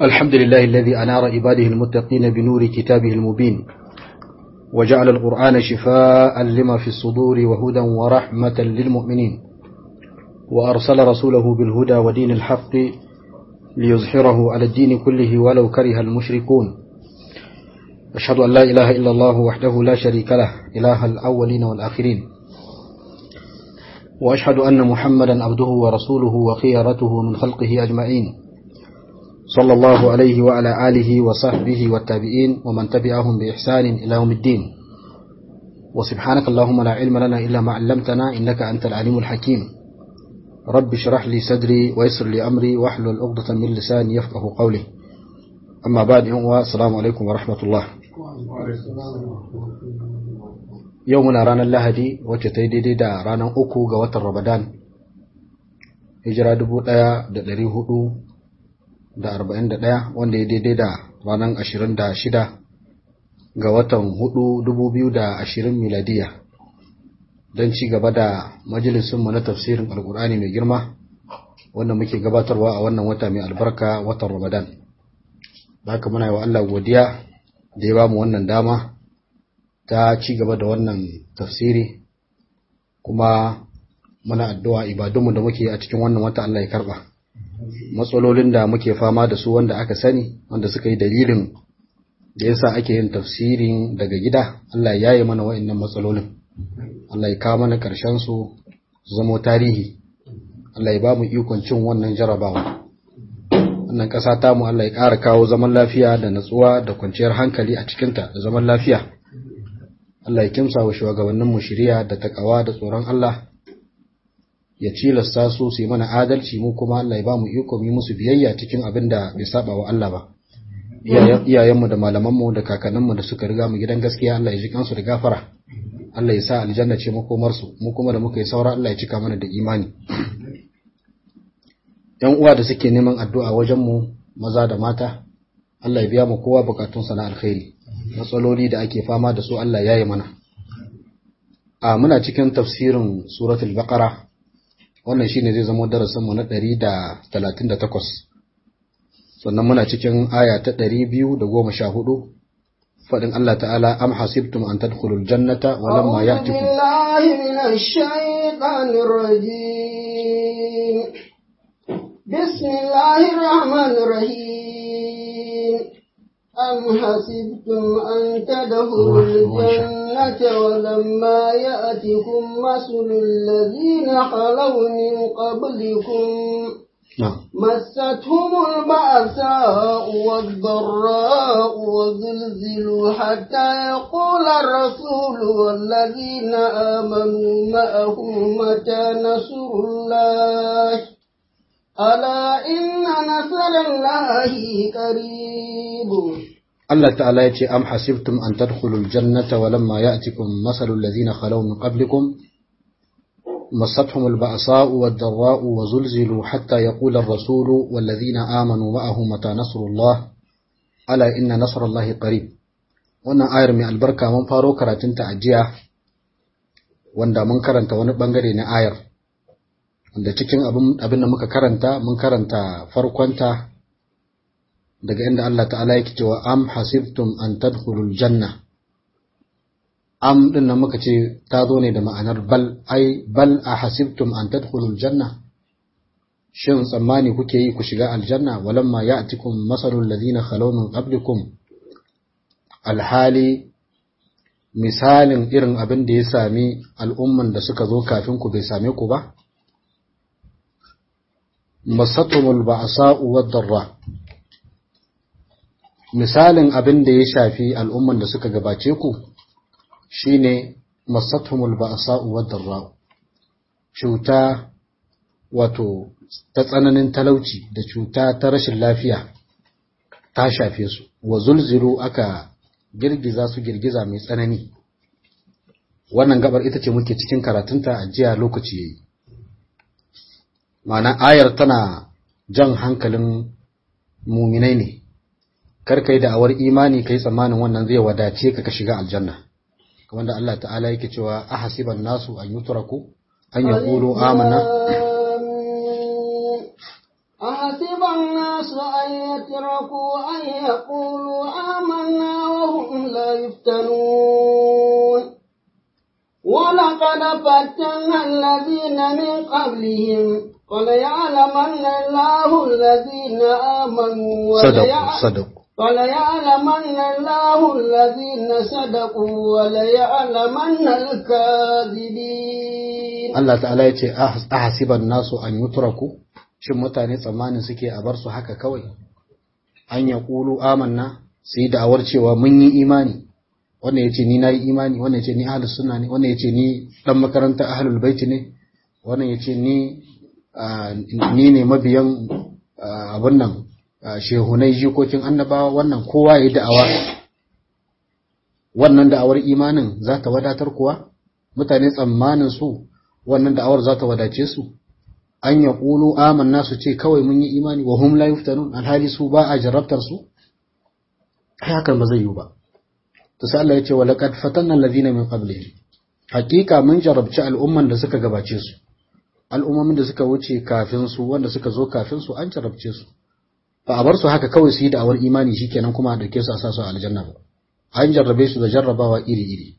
الحمد لله الذي أنار عباده المتقين بنور كتابه المبين وجعل القرآن شفاء لما في الصدور وهدى ورحمة للمؤمنين وأرسل رسوله بالهدى ودين الحق ليظهره على الدين كله ولو كره المشركون أشهد أن لا إله إلا الله وحده لا شريك له إله الأولين والآخرين وأشهد أن محمدا عبده ورسوله وخيرته من خلقه أجمعين صلى الله عليه وعلى آله وصحبه والتابعين ومن تبعهم بإحسان إلى يوم الدين وسبحانك اللهم لا علم لنا إلا ما علمتنا إنك أنت العليم الحكيم رب اشرح لي صدري ويسر لي أمري واحلل عقدة من لساني يفقه قولي أما بعد السلام عليكم ورحمة الله yau muna ranar lahadi wacce ta yi daidai da ranar uku ga watan ramadan hijira dubu ɗaya da ɗari hudu da arba'in da ɗaya wanda ya daidai da ranar ashirin da shida ga watan hudu dubu biyu da ashirin miladiya don ci gaba da majalisunmu na tafsirin alkur'ani mai girma wanda muke gabatarwa a wannan wata mai albarka watan ramadan da haka muna yi wa allah godiya da ya ba mu wannan dama ta ci gaba da wannan tafsiri kuma muna addu'a ibadunmu da muke a cikin wannan wata Allah ya karba matsalolin da muke fama da su wanda aka sani wanda suka yi dalilin da yasa ake yin tafsirin daga gida Allah ya yi mana wa'annan matsalolin Allah ya kawo mana karshen su su zama tarihi Allah ya ba mu ikon cin wannan jarabawa wannan ƙasa ta mu Allah ya ƙara kawo zaman lafiya da natsuwa da kwanciyar hankali a cikinta da zaman lafiya Allah ya kimsa wa shugabanninmu shiriya da takawa da tsoron Allah ya cilasta su su yi mana adalci mu kuma Allah ya ba mu iko mu musu biyayya cikin abin da bai saba wa Allah ba iyayenmu da malamanmu da kakanninmu da suka riga mu gidan gaskiya Allah ya ji kansu da gafara Allah ya sa aljanna ce makomar su mu kuma da muka yi saura Allah ya cika mana da imani yan uwa da suke neman addu'a wajen mu maza da mata Allah ya biya mu kowa bukatunsa na alkhairi matsaloli da ake fama da su Allah ya yi mana. A muna cikin tafsirin suratul baqara wannan shine zai zama darasinmu na ɗari da talatin da takwas. Sannan muna cikin aya ta ɗari biyu da goma sha hudu faɗin Allah ta'ala am hasibtum an tadkhulul jannata wa lamma ya'tikum بسم الله الرحمن الرحيم أم حسبتم أن تدخلوا الجنة ولما يأتكم مثل الذين خلوا من قبلكم مستهم البأساء والضراء وزلزلوا حتى يقول الرسول والذين آمنوا معه متى نصر الله ألا إن نصر الله قريب Allah ta'ala ya ce am hasibtum an tadkhulul jannata wa lamma ya'tikum masalul ladhina khalaw min qablikum مستهم البأساء والضراء وزلزلوا حتى يقول الرسول والذين آمنوا معه متى نصر الله ألا إن نصر الله قريب wannan ayar mai albarka mun faro karatunta a jiya wanda mun karanta wani bangare na ayar wanda cikin abin da muka karanta mun karanta farkonta daga inda Allah ta'ala yake cewa am hasibtum an tadkhulul janna am din nan muka ce ta zo ne da ma'anar bal ai bal a hasibtum an tadkhulul janna shin tsammani kuke yi ku shiga aljanna walamma ya'tikum masalul ladina khalaw min qablikum alhali misalin irin abin da ya sami al'umman da suka zo kafin ku bai same ku ba masatumul ba'sa'u wad-darra misalin abin da ya shafi al'umman da suka gabace ku shine masatumul ba'sa'u wad-darra cuta wato ta tsananin talauci da cuta ta rashin lafiya ta shafe su wa zulzilu aka girgiza su girgiza mai tsanani wannan gabar ita ce muke cikin karatunta a jiya lokaci yayi ma'ana ayar tana jan hankalin muminai ne kar kai da awar imani kai tsammanin wannan zai wadace ka ka shiga aljanna kamar da Allah ta'ala yake cewa ahasiban nasu an yutraku an yaqulu amanna أحسب الناس أن يتركوا أن يقولوا آمنا وهم لا يفتنون ولقد فتنا الذين من قبلهم وليعلمن الله الذين آمنوا صدقوا صدقوا وليعلمن الله الذين صدقوا وليعلمن الكاذبين Allah ta'ala ya ce ahasiban nasu an yutraku shin mutane tsammanin suke a bar su haka kawai an ya ƙulu amanna su yi da'awar cewa mun yi imani wannan ya ce ni na yi imani wannan ya ce ni ahalus sunna ne wannan ya ce ni ɗan makarantar ahalul baiti ne wannan ya ce ni ni ne mabiyan abin nan shehunai jikokin annabawa wannan kowa ya yi da'awa wannan da'awar imanin za ta wadatar kuwa mutane tsammanin su wannan da'awar za ta wadace su an ya ƙulu amanna su ce kawai mun yi imani wa hum la yuftanun alhali su ba a jarrabtar su ai hakan ba zai yi ba to sai Allah ya ce wa laqad fatanna alladhina min qablihim hakika mun jarabci al'umman da suka gabace su al'ummomin da suka wuce kafin su wanda suka zo kafin su an jarabce su ba a bar su haka kawai su yi da'awar imani shikenan kuma a dauke su a sa su a aljanna ba an jarrabe su da jarrabawa iri iri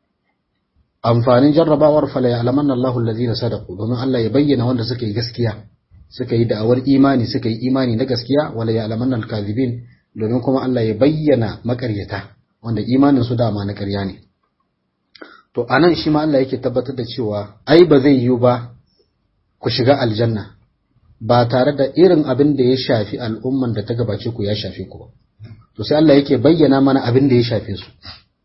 amfanin jarrabawar fala ya alamanna Allahu allazina sadaqu domin Allah ya bayyana wanda suka yi gaskiya suka yi da'awar imani suka yi imani na gaskiya wala ya alamanna al-kadhibin domin kuma Allah ya bayyana makaryata wanda imanin su dama na ƙarya ne to anan shi ma Allah yake tabbatar da cewa ai ba zai yiwu ba ku shiga aljanna ba tare da irin abin da ya shafi al'umman da ta gabace ku ya shafe ku ba to sai Allah yake bayyana mana abin da ya shafe su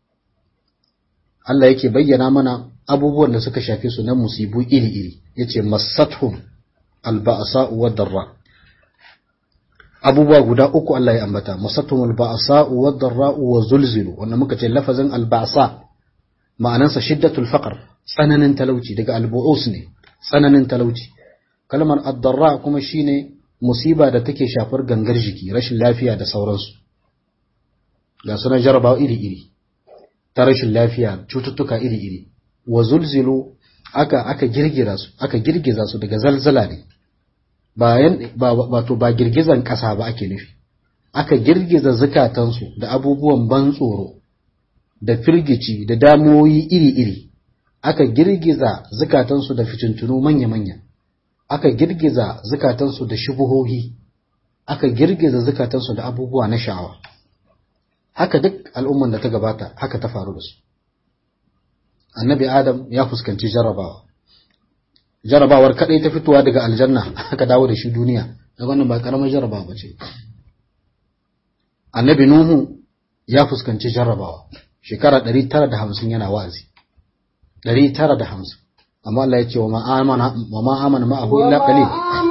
Allah yake bayyana mana abubuwan da suka shafe su na musibu iri-iri yace masathum alba'sa'u wad-darra abubuwa guda uku Allah ya ambata masathum alba'sa'u wad-darra wa zulzilu wannan muka ce lafazin alba'sa ma'anansa shiddatul faqr tsananin talauci daga albu'us ne tsananin talauci kalmar ad-darra kuma shine musiba da take shafar gangar jiki rashin lafiya da sauransu ga sunan jarabawa iri-iri ta rashin lafiya cututtuka iri-iri wa zulzilu aka aka girgira su aka girgiza su daga zalzala ne bayan ba wato ba girgizan kasa ba ake nufi aka girgiza zukatansu da abubuwan ban tsoro da firgici da damuwoyi iri-iri aka girgiza zukatansu da fitintunu manya-manya aka girgiza zukatansu da shubuhohi aka girgiza zukatansu da abubuwa na sha'awa haka duk al'umman da ta gabata haka ta faru da su annabi adam ya fuskanci jarrabawa jarrabawar kadai ta fitowa daga aljanna aka dawo da shi duniya da wannan ba karamar jarrabawa ba ce annabi nuhu ya fuskanci jarrabawa shekara 950 yana wa'azi 950 amma Allah ya ce wa ma amana wa ma amana ma'ahu illa qalil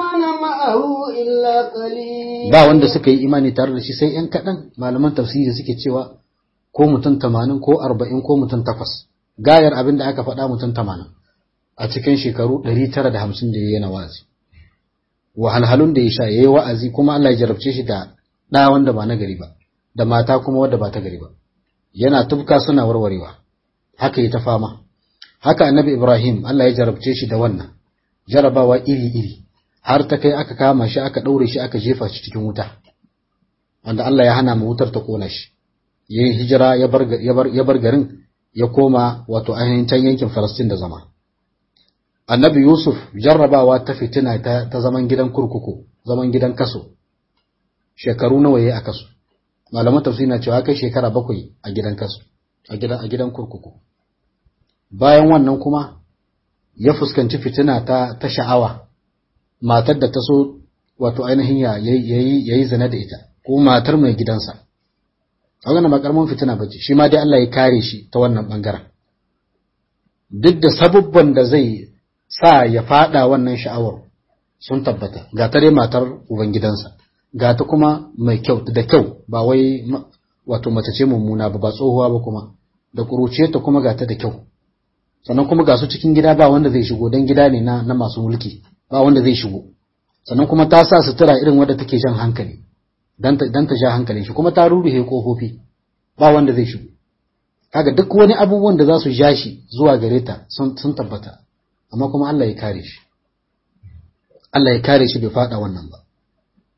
ba wanda suka yi imani tare da shi sai ‘yan kaɗan malaman tafsiri suke cewa ko mutum tamanin ko arba'in ko mutum takwas gayar abin da aka faɗa mutum tamanin a cikin shekaru ɗari tara da hamsin da ya yana wa'azi wahalhalun da ya sha ya yi wa'azi kuma Allah ya jarabce shi da ɗa wanda ba na gari ba da mata kuma wadda ba ta gari ba yana tufka suna warwarewa haka yi ta fama haka annabi ibrahim Allah ya jarabce shi da wannan jarabawa iri-iri har ta kai aka kama shi aka ɗaure shi aka jefa shi cikin wuta wanda Allah ya hana mu wutar ta kona shi ya yi hijira ya bar garin ya koma wato ainihin can yankin Falastin da zama annabi Yusuf jarrabawa ta fitina ta, ta zaman gidan kurkuku zaman gidan kaso shekaru nawa yayi a kaso malaman tafsiri na cewa kai shekara bakwai a gidan kaso a gidan a gidan kurkuku bayan wannan kuma ya fuskanci fitina ta ta sha'awa matar da ta so wato ainihin ya yi zina da ita ko matar mai gidansa a wannan ba karamin fitina bace shi ma dai Allah ya kare shi ta wannan bangaren duk da sabubban da zai sa ya fada wannan sha'awar sun tabbata ga ta dai matar ubangidansa ga ta kuma mai kyau da kyau ba wai wato mace ce mummuna ba ba tsohuwa ba kuma da kuruce ta kuma ga ta da kyau sannan kuma ga su cikin gida ba wanda zai shigo don gida ne na, na masu mulki ba wanda zai shigo sannan kuma ta sa sutura irin wadda take jan hankali dan ta ja hankalin shi kuma ta ruruhe kofofi ba wanda zai shigo kaga duk wani abubuwan da za su ja shi zuwa gare ta sun tabbata amma kuma Allah ya kare shi Allah ya kare shi bai fada wannan ba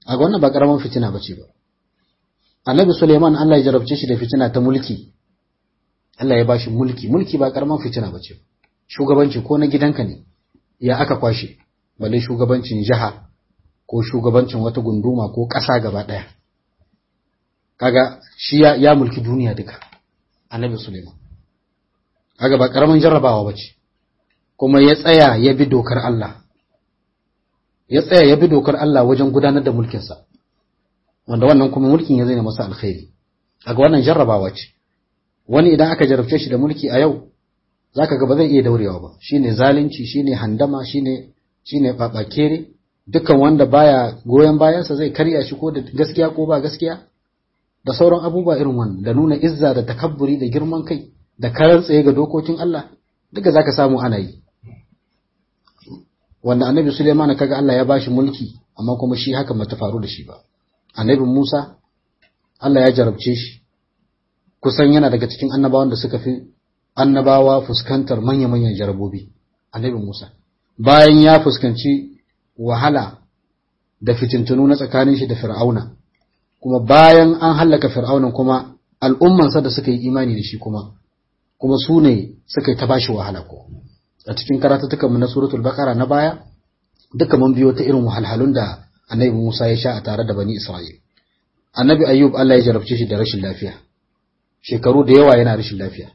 a ga wannan ba karaman fitina bace ba annabi Suleiman Allah ya jarabce shi da fitina ta mulki Allah ya bashi mulki mulki ba karaman fitina bace shugabanci ko na gidanka ne ya aka kwashe balle shugabancin jiha ko shugabancin wata gunduma ko ƙasa gaba ɗaya kaga shi ya, ya mulki duniya duka annabi Suleiman kaga ba karaman jarrabawa bace kuma ya tsaya ya bi dokar Allah ya tsaya ya bi dokar Allah wajen gudanar da mulkinsa wanda wannan kuma mulkin ya zai masa alkhairi kaga wannan jarrabawa ce wani idan aka jarabce shi da mulki a yau zaka ga ba zai iya daurewa ba shine zalunci shine handama shine shine babakere dukkan wanda baya goyon bayansa zai karya shi ko da gaskiya ko ba gaskiya da sauran abubuwa irin wannan da nuna izza da takabburi da girman kai da karar tsaye ga dokokin Allah duka zaka samu ana yi wanda annabi Suleiman kaga Allah ya bashi mulki amma kuma shi haka bata faru da shi ba annabi Musa Allah ya jarabce shi kusan yana daga cikin annabawan da suka fi annabawa fuskantar manya-manyan jarabobi annabi Musa bayan ya fuskanci wahala da fitintunu na tsakanin shi da Fir'auna kuma bayan an hallaka Fir'aunan kuma al'ummansa da suka yi imani da shi kuma kuma su ne suka yi ta bashi wahala ko a cikin karatutukan mu na suratul baqara na baya duka mun biyo ta irin wahalhalun da annabi Musa ya sha a tare da bani Isra'il annabi Ayyub Allah ya jarabce shi da rashin lafiya shekaru da yawa yana rashin lafiya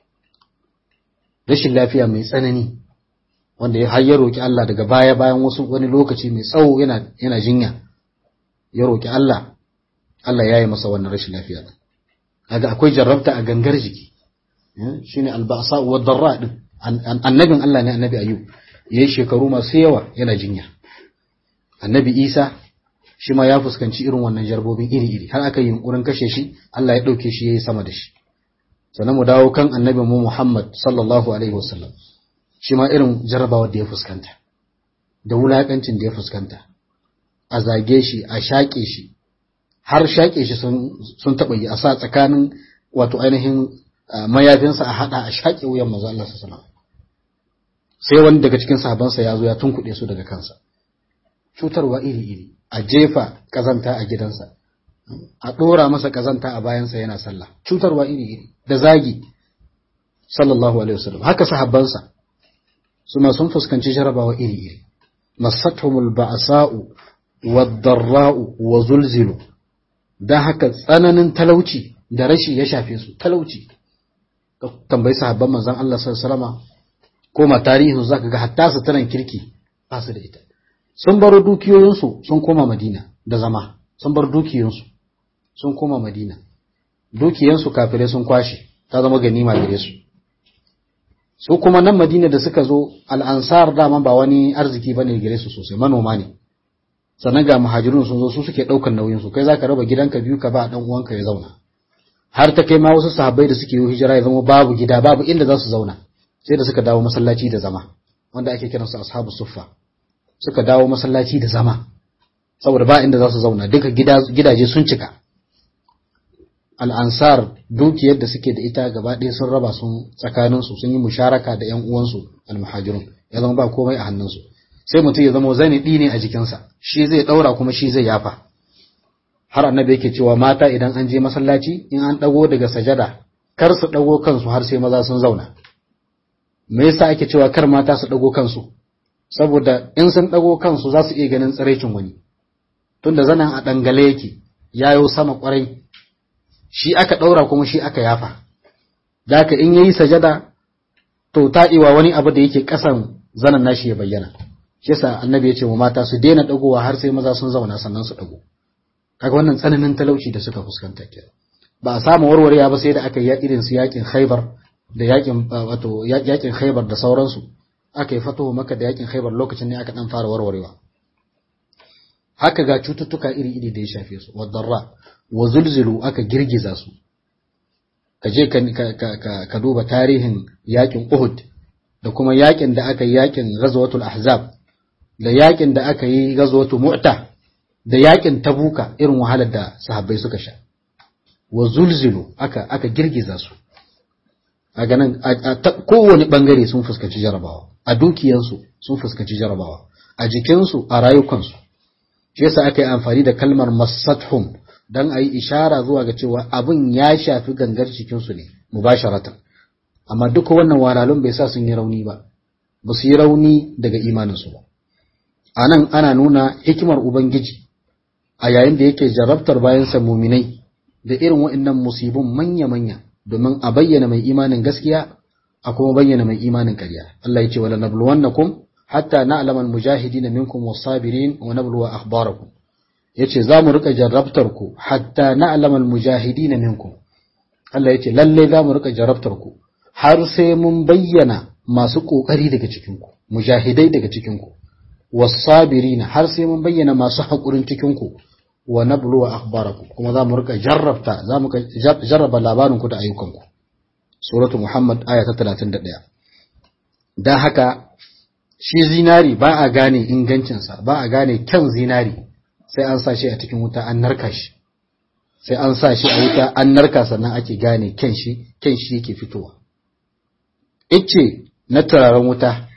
rashin lafiya mai tsanani wanda ya har ya roki Allah daga baya bayan wasu wani lokaci mai tsawo yana yana jinya ya roki Allah Allah ya yi masa wannan rashin lafiya din kaga akwai jarrabta a gangar jiki shine alba'sa wa darra din annabin Allah ne annabi Ayyub yayi shekaru masu yawa yana jinya annabi Isa shi ma ya fuskanci irin wannan jarbobin iri-iri har aka yi yunkurin kashe shi Allah ya ɗauke shi ya yi sama da shi sannan mu dawo kan annabi mu Muhammad sallallahu alaihi wasallam shi ma irin jarrabawar da ya fuskanta da wulaƙancin da ya fuskanta a zage shi a shaƙe shi har shaƙe shi sun taɓa yi a sa tsakanin wato ainihin mayafinsa a haɗa a shaƙe wuyan manzo Allah sallallahu alaihi sai wani daga cikin sahabansa ya zo ya tunkuɗe su daga kansa cutarwa iri-iri a jefa ƙazanta a gidansa a ɗora masa ƙazanta a bayansa yana sallah cutarwa iri-iri da zagi sallallahu alaihi wasallam haka sahabbansa suna sun fuskanci jarabawa iri-iri masatumul ba'sa'u wad-darra'u wa zulzilu dan haka tsananin talauci da rashi ya shafe su talauci tambayi sahabban manzon Allah sallallahu alaihi wasallam koma tarihin zaka ga hatta su tanan kirki ba su da ita sun bar dukiyoyinsu sun koma Madina da zama sun bar dukiyoyinsu sun koma Madina dukiyansu kafirai sun kwashe ta zama ganima gare su su kuma nan Madina da suka zo al'ansar dama ba wani arziki bane gare su sosai manoma ne sannan ga muhajirun sun zo su suke ɗaukar nauyin su kai zaka raba gidanka biyu ka ba dan uwanka ya zauna har ta kai ma wasu sahabbai da suke yi hijira ya zama babu gida babu inda za su zauna sai da suka dawo masallaci da zama wanda ake kiransu ashabu suffa suka dawo masallaci da zama saboda ba inda za su zauna duka gidaje sun cika al'ansar dukiyar da suke da ita gaba ɗaya sun raba sun tsakaninsu sun yi musharaka da ‘yan uwansu almuhajirun ya zama ba komai a hannunsu sai mutum ya zama zani ɗi ne a jikinsa shi zai ɗaura kuma shi zai yafa har annabi yake cewa mata idan an je masallaci in an ɗago daga sajada kar su ɗago kansu har sai maza sun zauna me yasa ake cewa kar mata su ɗago kansu saboda in sun ɗago kansu za su iya ganin tsiraicin wani tunda zanen a ɗangale yake yayo sama ƙwarai shi aka ɗaura kuma shi aka yafa da haka in yayi sajada to taɗiwa wani abu da yake ƙasan zanen nashi ya bayyana shi yasa annabi ya ce wa mata su daina ɗagowa har sai maza sun zauna sannan su ɗago kaga wannan tsananin talauci da suka fuskanta kenan ba a samu warwarewa ba sai da aka yi irin su yakin Khaibar da yakin wato yakin Khaibar da sauransu aka yi fatuhu maka da yakin Khaibar lokacin ne aka dan fara warwarewa haka ga cututtuka iri-iri da ya shafe su wadarra wa zulzulu aka girgiza su ka je ka duba tarihin yakin Uhud da kuma yakin da aka yi yakin Ghazwatul Ahzab da yakin da aka yi Ghazwatul Mu'ta da yakin Tabuka irin wahalar da sahabbai suka sha wa zulzulu aka aka girgiza su a ganin a kowane bangare sun fuskanci jarabawa a dukiyansu sun fuskanci jarabawa a jikinsu a rayukansu shi yasa aka yi amfani da kalmar masathum dan ayi ishara zuwa ga cewa abin ya shafi gangar cikin su ne mubasharatan amma duka wannan walalun bai sa sun yi rauni ba ba su yi rauni daga imanin su ba anan ana nuna hikimar ubangiji a yayin da yake jarabtar bayansa muminai da irin waɗannan musibin manya-manya domin a bayyana mai imanin gaskiya a kuma bayyana mai imanin ƙarya Allah ya ce wala nabluwannakum hatta na'lama al-mujahidin minkum was-sabirin wa nabluwa akhbarakum yace za mu rika jarrabtar ku hatta na'lama al-mujahidin minkum Allah yace lalle za mu rika jarrabtar ku har sai mun bayyana masu kokari daga cikin ku mujahidai daga cikin ku was-sabirin har sai mun bayyana masu hakurin cikin ku wa nabluwa akhbarakum kuma za mu rika jarrabta za mu jarraba labarin ku da ayyukan ku suratu muhammad aya ta 31 dan haka shi zinari ba a gane ingancinsa ba a gane kyan zinari sai an sa shi a cikin wuta an narka shi sai an sa shi a wuta an narka sannan ake gane kyan shi kyan shi yake fitowa ice na turaren wuta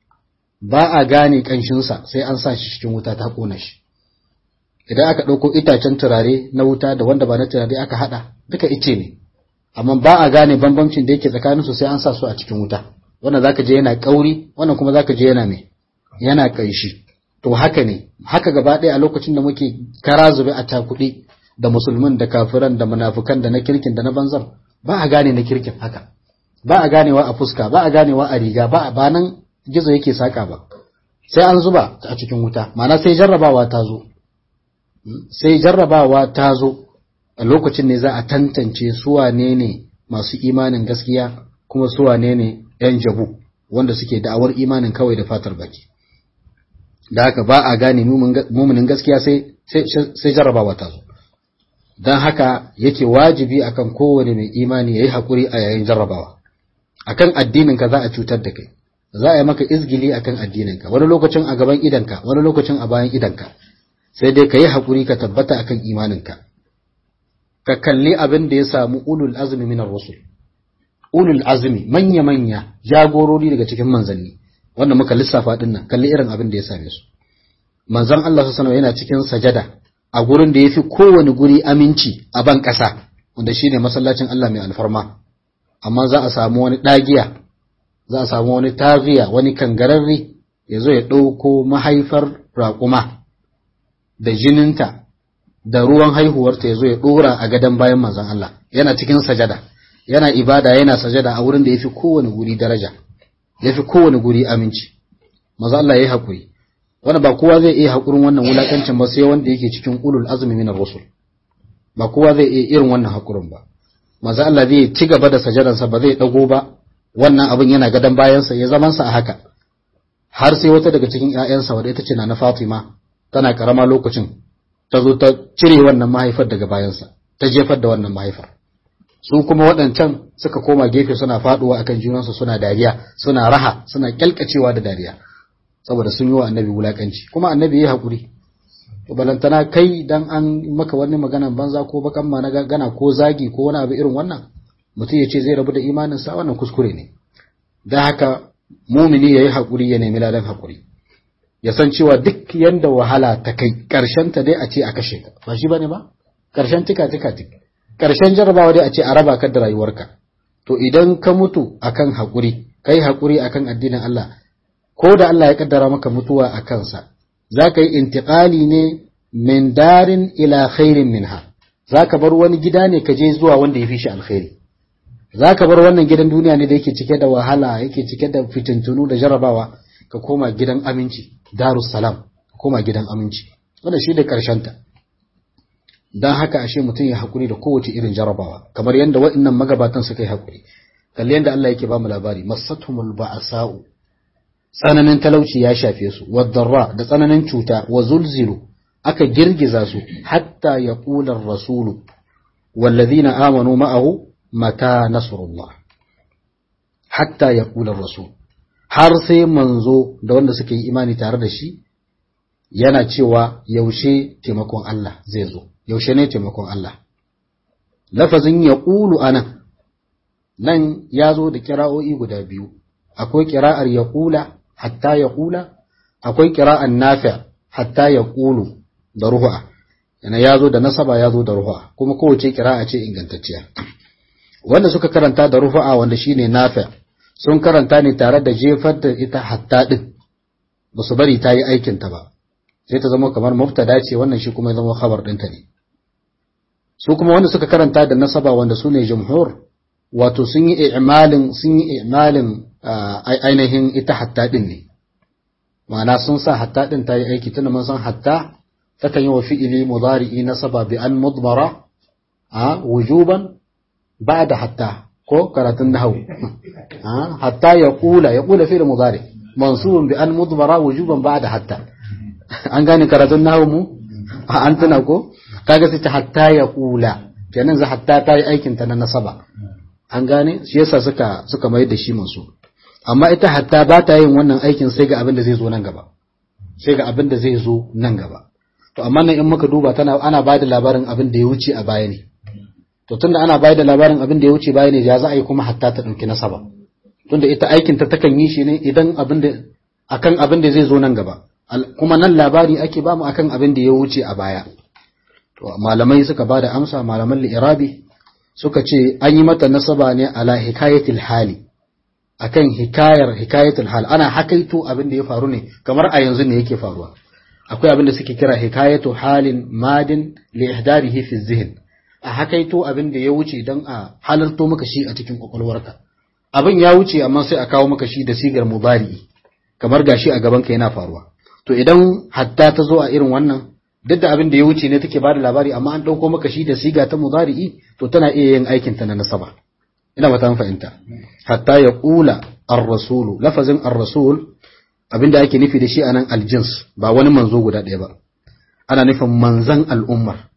ba a gane kanshinsa sai an sa shi cikin wuta ta kona shi idan aka ɗauko itacen turare na wuta da wanda ba na turare aka haɗa duka ice ne amma ba a gane bambancin da yake tsakaninsu sai an sa su a cikin wuta wannan zaka je yana kauri wannan kuma zaka je yana me yana kaishi to haka ne haka gaba ɗaya a lokacin da muke kara zube a takuɗi da musulmin da kafiran da munafukan da na kirkin da na banzar ba a gane na kirkin haka ba a ganewa a fuska ba a ganewa a riga ba ba nan gizo yake saka ba sai an zuba a cikin wuta ma'ana sai jarrabawa ta zo sai jarrabawa ta zo a lokacin ne za a tantance su wane ne masu imanin gaskiya kuma su wane ne ‘yan jabu wanda suke da'awar imanin kawai da fatar baki. Da haka ba a gane muminin gaskiya sai jarrabawa ta zo. Don haka yake wajibi akan kowane mai imani ya yi haƙuri a yayin jarrabawa. Akan addininka za a cutar da kai, za a yi maka izgili akan addininka, wani lokacin a gaban idanka, wani lokacin a bayan idanka. Sai dai ka yi haƙuri ka tabbata akan imaninka. Ka kalli abin da ya samu ulul azumi minar rusul. ulul azmi manya-manya jagorori daga cikin manzanni wanda muka lissafa din nan kalli irin abin da ya same su manzon Allah sallallahu yana cikin sajada a gurin da yafi kowane guri aminci a ban ƙasa wanda shine masallacin Allah mai alfarma amma za a samu wani dagiya za a samu wani tagiya wani kangararre ya zo ya ɗauko mahaifar raƙuma da jininta da ruwan haihuwarta ya zo ya ɗora a gadon bayan manzon Allah yana cikin sajada yana ibada yana sajada a wurin da yafi kowane guri daraja yafi kowane guri aminci maza Allah yayi hakuri wanda ba kowa zai iya hakurin wannan wulakancin ba sai wanda yake cikin ulul azmi min rusul ba kowa zai iya irin wannan hakurin ba maza Allah zai ci gaba da sajadansa ba zai dago ba wannan abin yana gadan bayansa ya zaman sa a haka har sai wata daga cikin ƴaƴansa wadda ita ce na Fatima tana karama lokacin ta zo ta cire wannan mahaifar daga bayansa ta jefar da wannan mahaifar su kuma waɗancan suka koma gefe suna faɗuwa akan junansu suna dariya suna raha suna kyalkacewa da dariya saboda sun yi wa annabi wulakanci kuma annabi ya haƙuri to balantana kai dan an maka wani maganan banza ko bakan ma na gana ko zagi ko wani abu irin wannan mutum ya ce zai rabu da imanin sa wannan kuskure ne dan haka mumini yayi haƙuri ya nemi ladan haƙuri ya san cewa duk yanda wahala ta kai karshen ta dai a ce a kashe ka ba shi bane ba karshen tika tika tika ƙarshen jarabawa dai a ce a raba ka da rayuwarka to idan ka mutu akan haƙuri kai haƙuri akan addinin Allah ko da Allah ya kaddara maka mutuwa a kansa za ka yi intiƙali ne min darin ila khairin minha za ka bar wani gida ne ka je zuwa wanda ya fi shi alkhairi za ka bar wannan gidan duniya ne da yake cike da wahala yake cike da fitintunu da jarabawa ka koma gidan aminci darus salam ka koma gidan aminci wanda shi da ƙarshen ta don haka ashe mutum ya haƙuri da kowace irin jarabawa kamar yadda waɗannan magabatan suka yi haƙuri kalli yadda Allah yake ba mu labari masatumul ba'asa'u tsananin talauci ya shafe su wadarra da tsananin cuta wa zulzilu aka girgiza su hatta ya ƙular rasulu wallazina amanu ma'ahu mata nasrullah hatta ya ƙular rasul har sai manzo da wanda suka yi imani tare da shi yana cewa yaushe taimakon Allah zai zo yaushe ne taimakon Allah lafazin ya ƙulu a nan nan ya zo da kira'o'i guda biyu akwai kira'ar ya ƙula hatta ya ƙula akwai kira'ar nafi hatta ya ƙulu da ruhu'a yana yazo da nasaba yazo da ruhu'a kuma kowace kira'a ce ingantacciya wanda suka karanta da ruhu'a wanda shine nafi sun karanta ne tare da jefar da ita hatta din ba su bari ta yi aikin ta ba sai ta zama kamar mubtada ce wannan shi kuma ya zama khabar ɗinta ne su kuma wanda suka karanta da nasaba wanda su ne jumhur wato sun yi i'malin sun yi i'malin ainihin ita hatta din ne ma'ana sun sa hatta din ta yi aiki tunda mun san hatta takan yi wa fi'ili mudari'i nasaba bi an mudmara a wujuban ba'da hatta ko karatun nahwu hatta ya kula ya kula fi'il mudari mansubun bi an mudmara wujuban ba'da hatta an gane karatun nahwu mu an tuna ko kaga sai ta hatta ya kula kenan za hatta ta yi aikin ta na nasaba an gane shi yasa suka suka mai da shi mansu amma ita hatta ba ta yin wannan aikin sai ga abin da zai zo nan gaba sai ga abin da zai zo nan gaba to amma nan in muka duba tana ana ba da labarin abin da ya wuce a baya ne to tunda ana ba da labarin abin da ya wuce baya ne ya za a yi kuma hatta ta ɗauki nasaba tunda ita aikin ta takan yi shi ne idan abin da akan abin da zai zo nan gaba kuma nan labari ake bamu akan abin da ya wuce a baya to malamai suka ba da amsa malaman li'irabi suka ce an yi mata nasaba ne ala hikayatil hali akan hikayar hikayatul hal ana hakaito abin da ya faru ne kamar a yanzu ne yake faruwa akwai abin da suke kira hikayatu halin madin li ihdarihi fi zihn a hakaito abin da ya wuce dan a halarto maka shi a cikin kwakwalwarka abin ya wuce amma sai a kawo maka shi da sigar mubari kamar gashi a gaban ka yana faruwa to idan hatta ta zo a irin wannan duk da abin da ya wuce ne take bada labari amma an dauko maka shi da siga ta mudari'i to tana iya yin aikin ta na nasaba ina ba ta fahimta hatta ya kula ar-rasulu lafazin ar-rasul abinda ake nufi da shi anan aljins ba wani manzo guda ɗaya ba ana nufin manzan al'ummar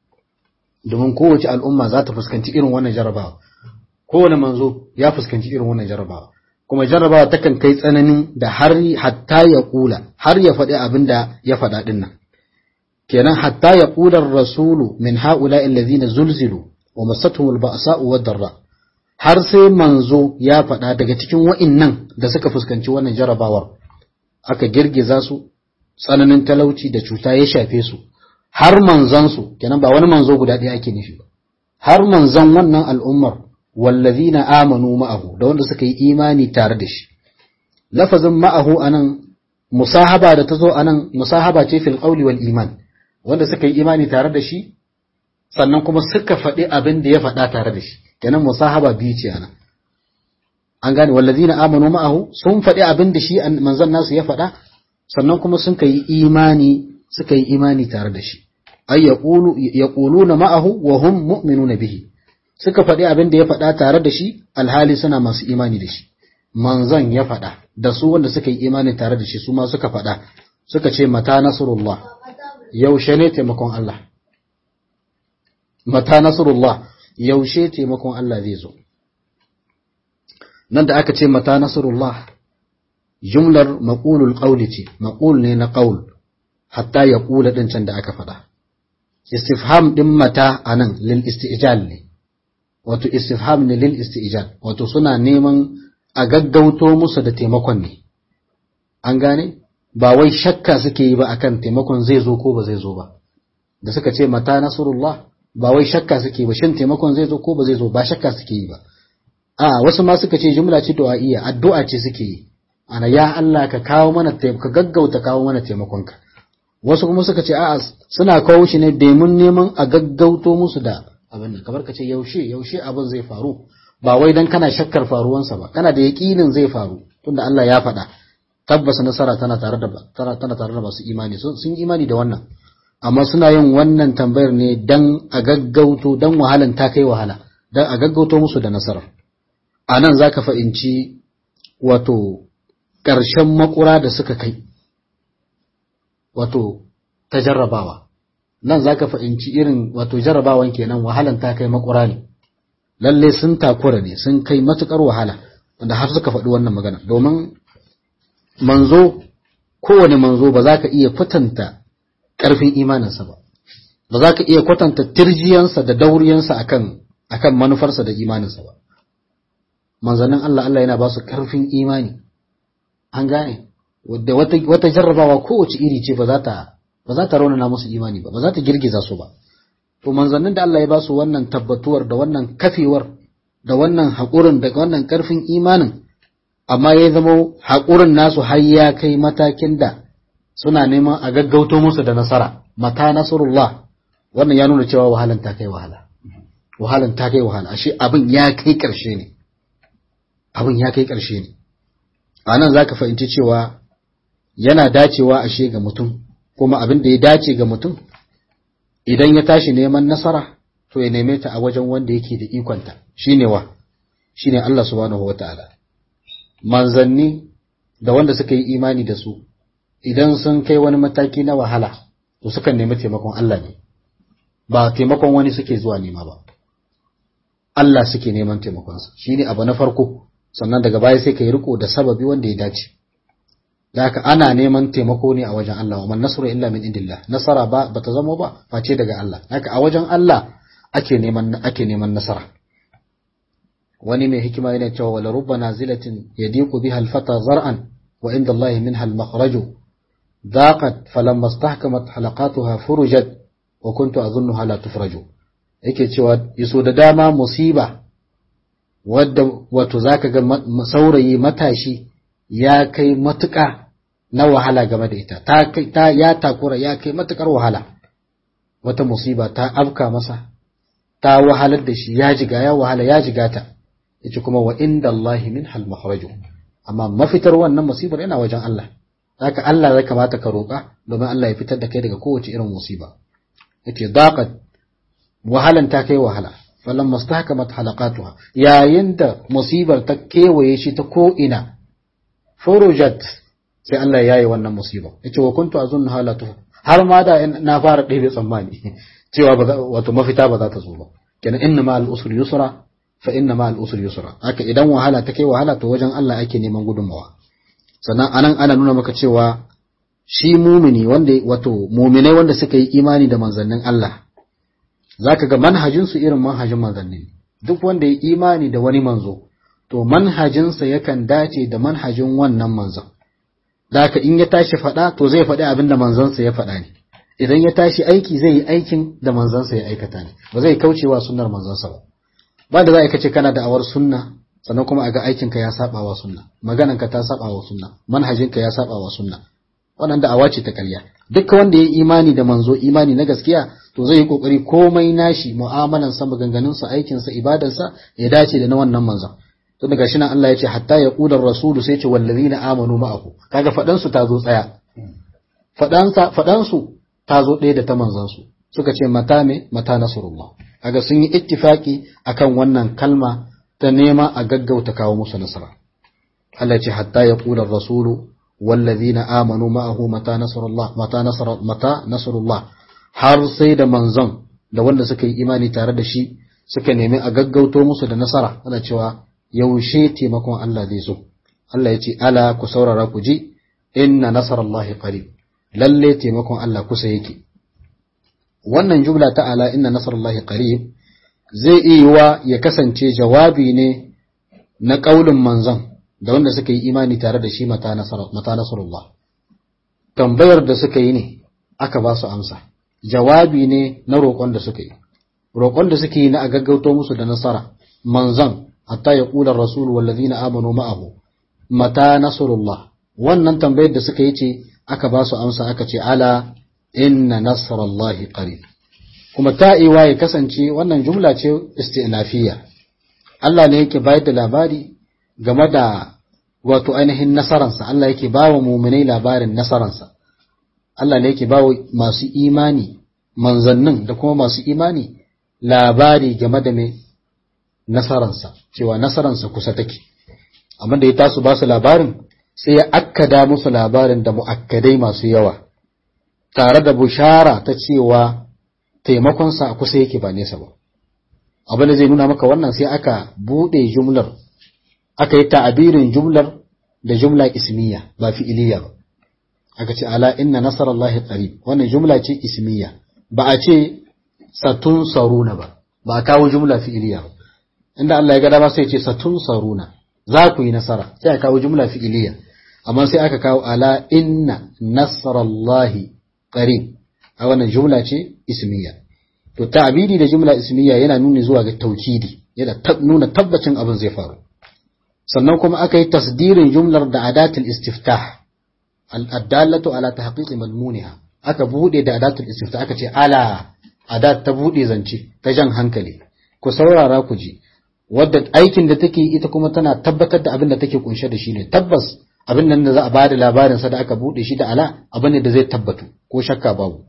domin kowace al'umma za ta fuskanci irin wannan jarabawa kowane manzo ya fuskanci irin wannan jarabawa kuma jarabawa takan kai tsananin da har hatta ya kula har ya faɗi abin da ya faɗa ɗin nan kenan hatta ya kula rasulu min ha'ula allazina zulzilu wa masatuhum al-ba'sa'u wad-darra har sai manzo ya faɗa daga cikin wa'innan da suka fuskanci wannan jarabawar aka girgiza su tsananin talauci da cuta ya shafe su har manzansu kenan ba wani manzo guda ɗaya ake nufi ba har manzan wannan al'ummar wallazina amanu ma'ahu da wanda suka yi imani tare da shi lafazin ma'ahu anan musahaba da tazo anan musahaba ce fil qawli wal iman wanda suka yi imani tare da shi sannan kuma suka faɗi abin da ya faɗa tare da shi kenan musahaba biyu ce anan an gane wallazina amanu ma'ahu sun faɗi abin da shi manzon nasu ya faɗa sannan kuma sun kai imani suka yi imani tare da shi ay yaqulu yaquluna ma'ahu wa hum mu'minuna bihi suka faɗi abin da ya faɗa tare da shi alhali suna masu imani da shi manzon ya faɗa da su wanda suka yi imani tare da shi su ma suka faɗa suka ce mata nasrullah yaushe ne taimakon Allah mata nasrullah yaushe taimakon Allah zai zo nan da aka ce mata nasrullah jumlar maqulul qawli ce maqul ne na qaul hatta ya kula din can da aka faɗa istifham din mata anan lil istijal ne wato istifham ne lil istijal wato suna neman a gaggauto musu da taimakon ne an gane ba wai shakka suke yi ba akan taimakon zai zo ko ba zai zo ba da suka ce mata nasrullah ba wai shakka suke ba shin taimakon zai zo ko ba zai zo ba shakka suke yi ba a wasu ma suka ce jumla ce du'a'iyya addu'a ce suke yi ana ya Allah ka kawo mana ka gaggauta kawo mana taimakonka wasu kuma suka ce a'a suna kawo shi ne domin neman a gaggauto musu da abin nan kamar ka ce yaushe yaushe abin zai faru ba wai dan kana shakkar faruwansa ba kana da yaƙinin zai faru tunda Allah ya faɗa tabbas nasara tana tare da tana tana tare da masu imani sun imani da wannan amma suna yin wannan tambayar ne dan a gaggauto dan wahalan ta kai wahala dan a gaggauto musu da nasara a nan za ka fahimci wato ƙarshen makura da suka kai wato ta jarrabawa nan za ka fahimci irin wato jarrabawan kenan wahalan ta kai makura ne lalle sun takura ne sun kai matukar wahala wanda har suka faɗi wannan magana domin manzo kowane manzo ba za ka iya kwatanta ƙarfin imaninsa ba ba za ka iya kwatanta tirjiyansa da dauriyansa akan akan manufarsa da imaninsa ba manzannin Allah Allah yana ba su ƙarfin imani an gane wadda wata jarrabawa kowace iri ce ba za ta ba za ta raunana musu imani ba ba za ta girgiza su ba to manzannin da Allah ya ba su wannan tabbatuwar da wannan kafewar da wannan haƙurin da wannan ƙarfin imanin amma ya zama haƙurin nasu har ya kai matakin da suna neman a gaggauto musu da nasara mata nasarullah wannan ya nuna cewa wahalan ta kai wahala wahalan ta kai wahala ashe abin ya kai ƙarshe ne abin ya kai ƙarshe ne a nan za ka fahimci cewa yana dacewa ashe ga mutum kuma abin da ya dace ga mutum idan ya tashi neman nasara to ya neme ta a wajen wanda yake da ikonta shine wa shine Allah subhanahu wataala manzanni da wanda suka yi imani da su idan sun kai wani mataki na wahala to sukan nemi taimakon Allah ne ba taimakon wani suke zuwa nema ba Allah suke neman taimakonsa shine abu na farko sannan daga baya sai ka yi riko da sababi wanda ya dace da haka ana neman taimako ne a wajen Allah wa man nasru illa min indillah nasara ba bata zama ba face daga Allah haka a wajen Allah ake neman ake neman nasara wani mai hikima yana cewa wala rubba nazilatin yadiqu biha al-fata zar'an wa inda Allah minha al-makhraju daqat falamma istahkamat halaqatuha furujat wa kuntu adhunnuha la tufraju yake cewa yaso da dama musiba wadda wato zaka ga saurayi matashi ya kai matuƙa na wahala game da ita ta, ta ya takura ya kai matuƙar wahala wata musiba ta afka masa ta wahalar da shi ya jiga ya wahala ya jiga ta yace kuma wa inda Allah min hal makhraju amma mafitar wannan musibar yana wajen Allah haka Allah zai kamata ka roƙa domin Allah ya fitar da kai daga kowace irin musiba yace daqat wahalan ta kai wahala falamma stahkamat halaqatuha yayin da musibar ta kewaye shi ta ko ina furujat sai Allah ya yi wannan musiba yace wa kuntu azunnu halatu har ma da na fara ɗebe tsammani cewa wato mafita ba za ta zo ba kenan inna ma al-usri yusra fa inna ma al-usri yusra haka idan wahala ta kai wahala to wajen Allah ake neman gudunmawa sannan anan ana nuna maka cewa shi mumini wanda wato muminai wanda suka yi imani da manzannin Allah zaka ga manhajin su irin manhajin manzannin duk wanda ya imani da wani manzo to manhajinsa yakan dace da manhajin wannan manzon da haka in ya tashi faɗa to zai faɗi abin da manzansa ya faɗa ne idan ya tashi aiki zai yi aikin da manzansa ya aikata ne ba zai kaucewa sunnar manzansa ba ba da za a kace kana da awar sunna sannan kuma a ga aikinka ya saba wa sunna maganarka ta saba wa sunna manhajinka ya saba wa sunna wannan da'awa ce ta ƙarya duk wanda ya imani da manzo imani na gaskiya to zai yi kokari komai nashi mu'amalansa maganganunsa aikinsa ibadarsa ya dace da na wannan manzon tun daga nan Allah ya ce hatta ya ƙudar rasulu sai ce wallazina amanu ma'ahu kaga faɗansu ta zo tsaya faɗansu ta zo ɗaya da ta manzansu suka ce mata me mata nasrullah kaga sun yi ittifaki akan wannan kalma ta nema a gaggauta kawo musu nasara Allah ya ce hatta ya ƙudar rasulu wallazina amanu ma'ahu mata nasrullah mata nasr mata nasrullah har sai da manzon da wanda suka yi imani tare da shi suka nemi a gaggauto musu da nasara ana cewa yaushe taimakon Allah zai zo Allah ya ce ala ku saurara ku ji inna nasarallahi qarib lalle taimakon Allah kusa yake wannan jumla ta ala inna nasarallahi qarib zai iya ya kasance jawabi ne na kaulin manzon da wanda suka yi imani tare da shi mata nasarullah tambayar da suka yi ne aka ba su amsa jawabi ne na roƙon da suka yi roƙon da suke yi na a gaggauto musu da nasara manzon hatta ya ƙular rasul wallazina amanu ma'ahu mata nasrullah wannan tambayar da suka yi ce aka ba su amsa aka ce ala inna nasrallahi qarib kuma ta'iwa ya kasance wannan jumla ce istinafiya Allah ne yake bayar da labari game da wato ainihin nasaransa Allah yake ba wa muminai labarin nasaransa Allah ne yake ba wa masu imani manzannin da kuma masu imani labari game da mai nasaransa cewa nasaransa kusa take amma da ya tasu ba su labarin sai ya akkada musu labarin da mu'akkadai masu yawa tare da bushara ta cewa taimakonsa a kusa yake ba nesa ba abin da zai nuna maka wannan sai aka buɗe jumlar aka yi ta'abirin jumlar da jumla ismiya ba fi'iliya ba aka ce ala inna nasarallahi qarib wannan jumla ce ismiya ba a ce satun saruna ba ba a kawo jumla fi'iliya ba inda Allah ya ga dama sai ce satun saruna za ku yi nasara sai aka kawo jumla fi'iliya amma sai aka kawo ala inna nasarallahi qarib a wannan jumla ce ismiya to ta'bidi da jumla ismiya yana nuni zuwa ga taukidi yana nuna tabbacin abin zai faru sannan kuma aka yi tasdirin jumlar da adatul istiftah al-dallatu ala tahqiqi madmuniha aka bude da adatul istiftah aka ce ala adat ta bude zance ta jan hankali ku saurara ku ji wadda aikin da take ita kuma tana tabbatar da abin da take kunshe da shi ne tabbas abin nan da za a bada labarin sa da aka bude shi da ala abin ne da zai tabbatu ko shakka babu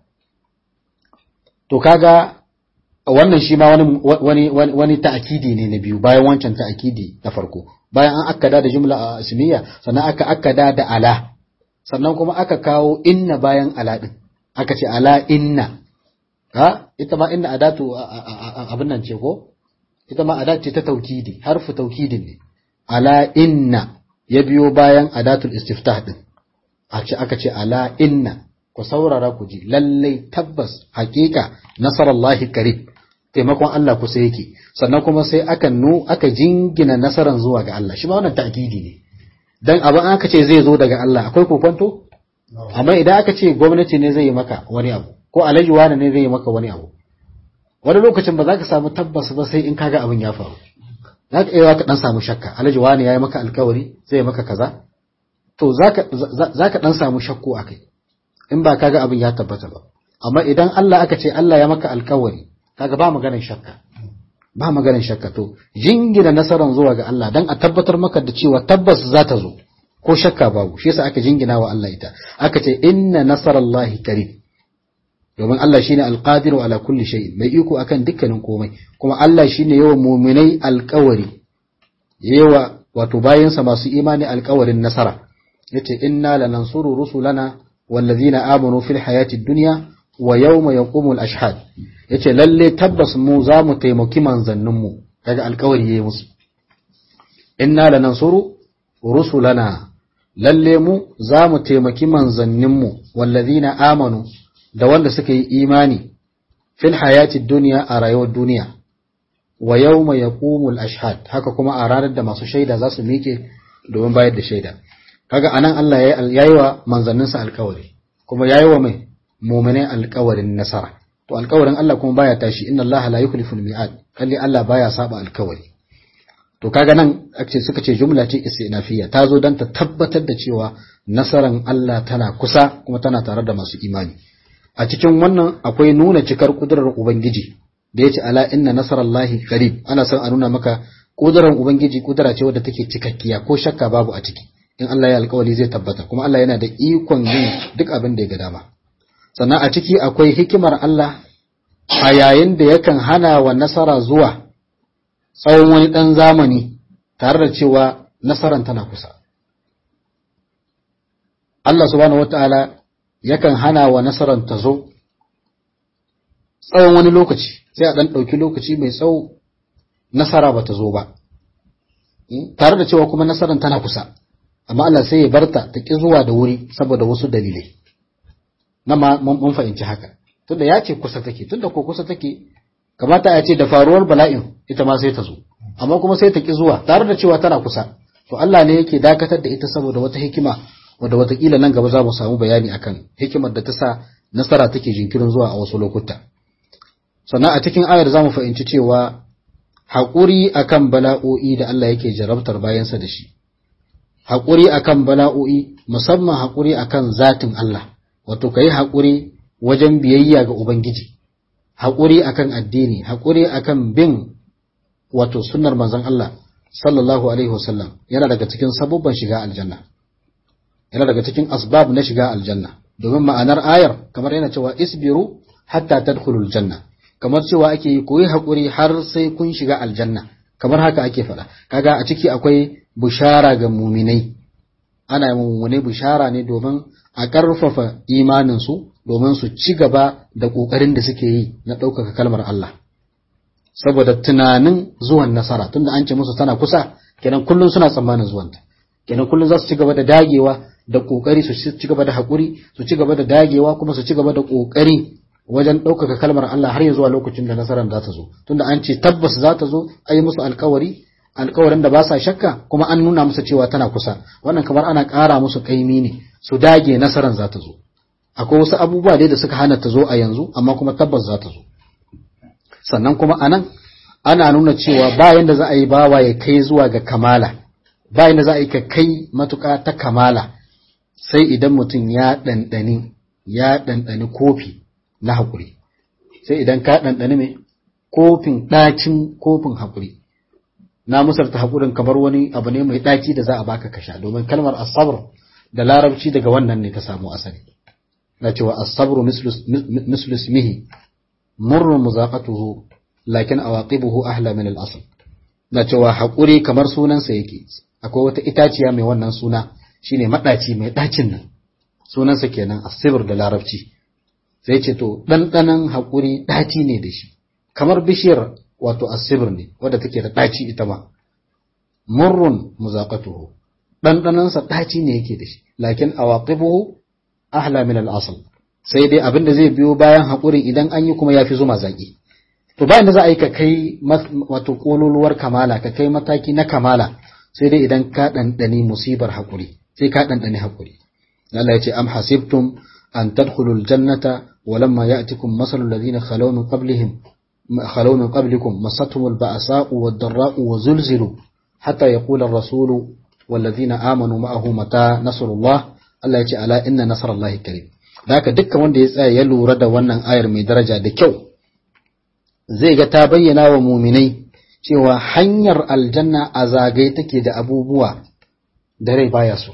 to kaga wannan shi ma wani wani wani ta'kidi ne na biyu bayan wancan ta'kidi na farko bayan an akkada da jumla ismiya sannan aka akkada da ala sannan kuma aka kawo inna bayan ala din aka ce ala inna ha ita ma inna adatu abin nan ce ko ita ma adat ce ta taukidi harfu taukidin ne ala inna ya biyo bayan adatul istiftah din a ce aka ce ala inna ku saurara ku ji lallai tabbas hakika nasarallahi karib taimakon Allah kusa yake sannan kuma sai aka nu aka jingina nasaran zuwa ga Allah shi ma wannan ta'kidi ne dan abin aka ce zai zo daga Allah akwai kokonto amma idan aka ce gwamnati ne zai yi maka wani abu ko alhaji wani ne zai yi maka wani abu wani lokacin ba za ka samu tabbas ba sai in kaga abin ya faru za ka iya ka dan samu shakka alhaji wani ya yi maka alkawari zai maka kaza to za ka dan samu shakku a kai in ba kaga abin ya tabbata ba amma idan Allah aka ce Allah ya maka alkawari kaga ba maganar shakka ba maganar shakka to jingina nasaran zuwa ga Allah dan a tabbatar maka da cewa tabbas za ta zo ko shakka babu shi yasa aka jingina wa Allah ita aka ce inna nasarallahi qarib domin Allah shine alqadiru ala kulli shay mai iko akan dukkanin komai kuma Allah shine yawa mu'minai alƙawari yawa wato bayansa masu imani alƙawarin nasara yace inna lanansuru rusulana wallazina amanu fil hayati dunya wa yawma yaqumul ashhad yace lalle tabbas mu za mu taimaki manzannin mu daga alƙawari yayi musu inna lanansuru rusulana lalle mu za mu taimaki manzannin mu wallazina amanu da wanda suka yi imani fil hayati dunya a rayuwar duniya wa yawma yaqumul ashhad haka kuma a ranar da masu shaida za su miƙe domin bayar da shaida kaga anan Allah ya yi wa manzanninsa alƙawari kuma ya yi wa mai mu'minai alƙawarin nasara to alƙawarin Allah kuma baya tashi inna Allah la yukhlifu al-mi'ad kalli Allah baya saba alƙawari to kaga nan ake suka ce jumla ce istinafiyya ta zo dan ta tabbatar da cewa nasaran Allah tana kusa kuma tana tare da masu imani a cikin wannan akwai nuna cikar kudurar ubangiji da yace ala inna nasarallahi qarib ana son a nuna maka kudurar ubangiji kudura ce wadda take cikakkiya ko shakka babu a ciki in Allah ya alkawari zai tabbata kuma Allah yana da ikon yin duk abin da ya ga dama sannan a ciki akwai hikimar Allah a yayin da yakan hana wa nasara zuwa tsawon wani ɗan zamani tare da cewa nasaran tana kusa Allah subhanahu wata'ala yakan hana wa nasaran ta zo tsawon wani lokaci sai a ɗan ɗauki lokaci mai tsawo nasara ba ta zo ba tare da cewa kuma nasaran tana kusa amma Allah sai ya barta ta ki zuwa da wuri saboda wasu dalilai na ma mun fahimci haka tunda ya ce kusa take tunda ko kusa take kamata ya ce da faruwar bala'in ita ma sai ta zo amma kuma sai ta ki zuwa tare da cewa tana kusa to Allah ne yake dakatar da ita saboda wata hikima wadda watakila nan gaba za mu samu bayani akan hikimar da ta sa nasara take jinkirin zuwa a wasu lokuta sannan a cikin ayar za mu fahimci cewa haƙuri akan bala'o'i da Allah yake jarabtar bayansa da shi haƙuri akan bala'o'i musamman haƙuri akan zatin Allah wato ka yi haƙuri wajen biyayya ga Ubangiji haƙuri akan addini haƙuri akan bin wato sunnar manzon Allah sallallahu alaihi wasallam yana daga cikin sabubban shiga aljanna yana daga cikin asbab na shiga aljanna domin ma'anar ayar kamar yana cewa isbiru hatta tadkhulul janna kamar cewa ake yi koyi haƙuri har sai kun shiga aljanna kamar haka ake faɗa kaga a ciki akwai bushara ga muminai ana muminai bushara ne domin a ƙarfafa imaninsu domin su ci gaba da ƙoƙarin da suke yi na ɗaukaka kalmar Allah saboda tunanin zuwan nasara tunda an ce musu tana kusa kenan kullum suna tsammanin zuwanta kenan kullum za su ci gaba da dagewa da ƙoƙari su ci gaba da haƙuri su ci gaba da dagewa kuma su ci gaba da ƙoƙari wajen ɗaukaka kalmar Allah har ya zuwa lokacin da nasarar za ta zo tunda an ce tabbas za ta zo a yi musu alkawari alkawarin da ba sa shakka kuma an nuna musu cewa tana kusa wannan kamar ana ƙara musu kaimi ne su dage nasarar za ta zo akwai wasu abubuwa dai da suka hana ta zo a yanzu amma kuma tabbas za ta zo sannan kuma anan ana nuna cewa bayan da za a yi bawa ya kai zuwa ga kamala bayan da za a yi ka kai matuƙa ta kamala sai idan mutum ya ɗanɗani ya ɗanɗani kofi na haƙuri sai idan ka ɗanɗani mai kofin ɗacin kofin haƙuri na musarta haƙurin kamar wani abu ne mai ɗaci da za a baka kasha domin kalmar asabar da larabci daga wannan ne ta samu asali na cewa asabru mislu ismihi murru muzaqatuhu lakin awaqibuhu ahla min al-asl na cewa haƙuri kamar sunansa yake akwai wata itaciya mai wannan suna shine madaci mai ɗacin nan sunansa kenan asibir da larabci sai ce to ɗanɗanon haƙuri ɗaci ne da shi kamar bishiyar wato asibir ne wadda take da ɗaci ita ma murrun muzaqatuhu ɗanɗanonsa ɗaci ne yake da shi lakin awaqibuhu ahla min al-asl sai dai abin da zai biyo bayan haƙurin idan an yi kuma yafi zuma zaƙi to bayan da za a yi ka kai wato kololuwar kamala ka kai mataki na kamala sai dai idan ka ɗanɗani musibar haƙuri sai ka ɗanɗani haƙuri Allah ya ce am hasibtum an tadkhulul jannata walamma ya'tikum masalul ladina khalaw min qablihim khalaw min qablikum masathumul ba'sa'u wad-dharra'u wa zulzilu hatta yaqula ar-rasulu wal ladina amanu ma'ahu mata nasrullah Allah ya ce ala inna nasrallahi karim da haka dukkan wanda ya tsaya ya lura da wannan ayar mai daraja da kyau zai ga ta bayyana wa muminai cewa hanyar aljanna a zagaye take da abubuwa da rai baya so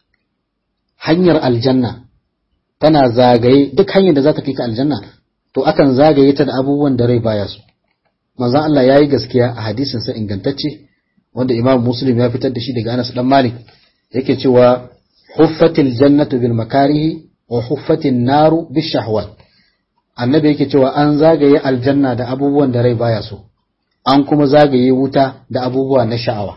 hanyar aljanna tana zagaye duk hanyar da za ta kai ka aljanna to akan zagaye ta da abubuwan da rai baya so manzon Allah yayi gaskiya a hadisin sa ingantacce wanda Imam Muslim ya fitar da shi daga Anas dan Malik yake cewa huffatil jannatu bil makarihi wa huffatin naru bis shahwat annabi yake cewa an zagaye aljanna da abubuwan da rai baya so an kuma zagaye wuta da abubuwa na sha'awa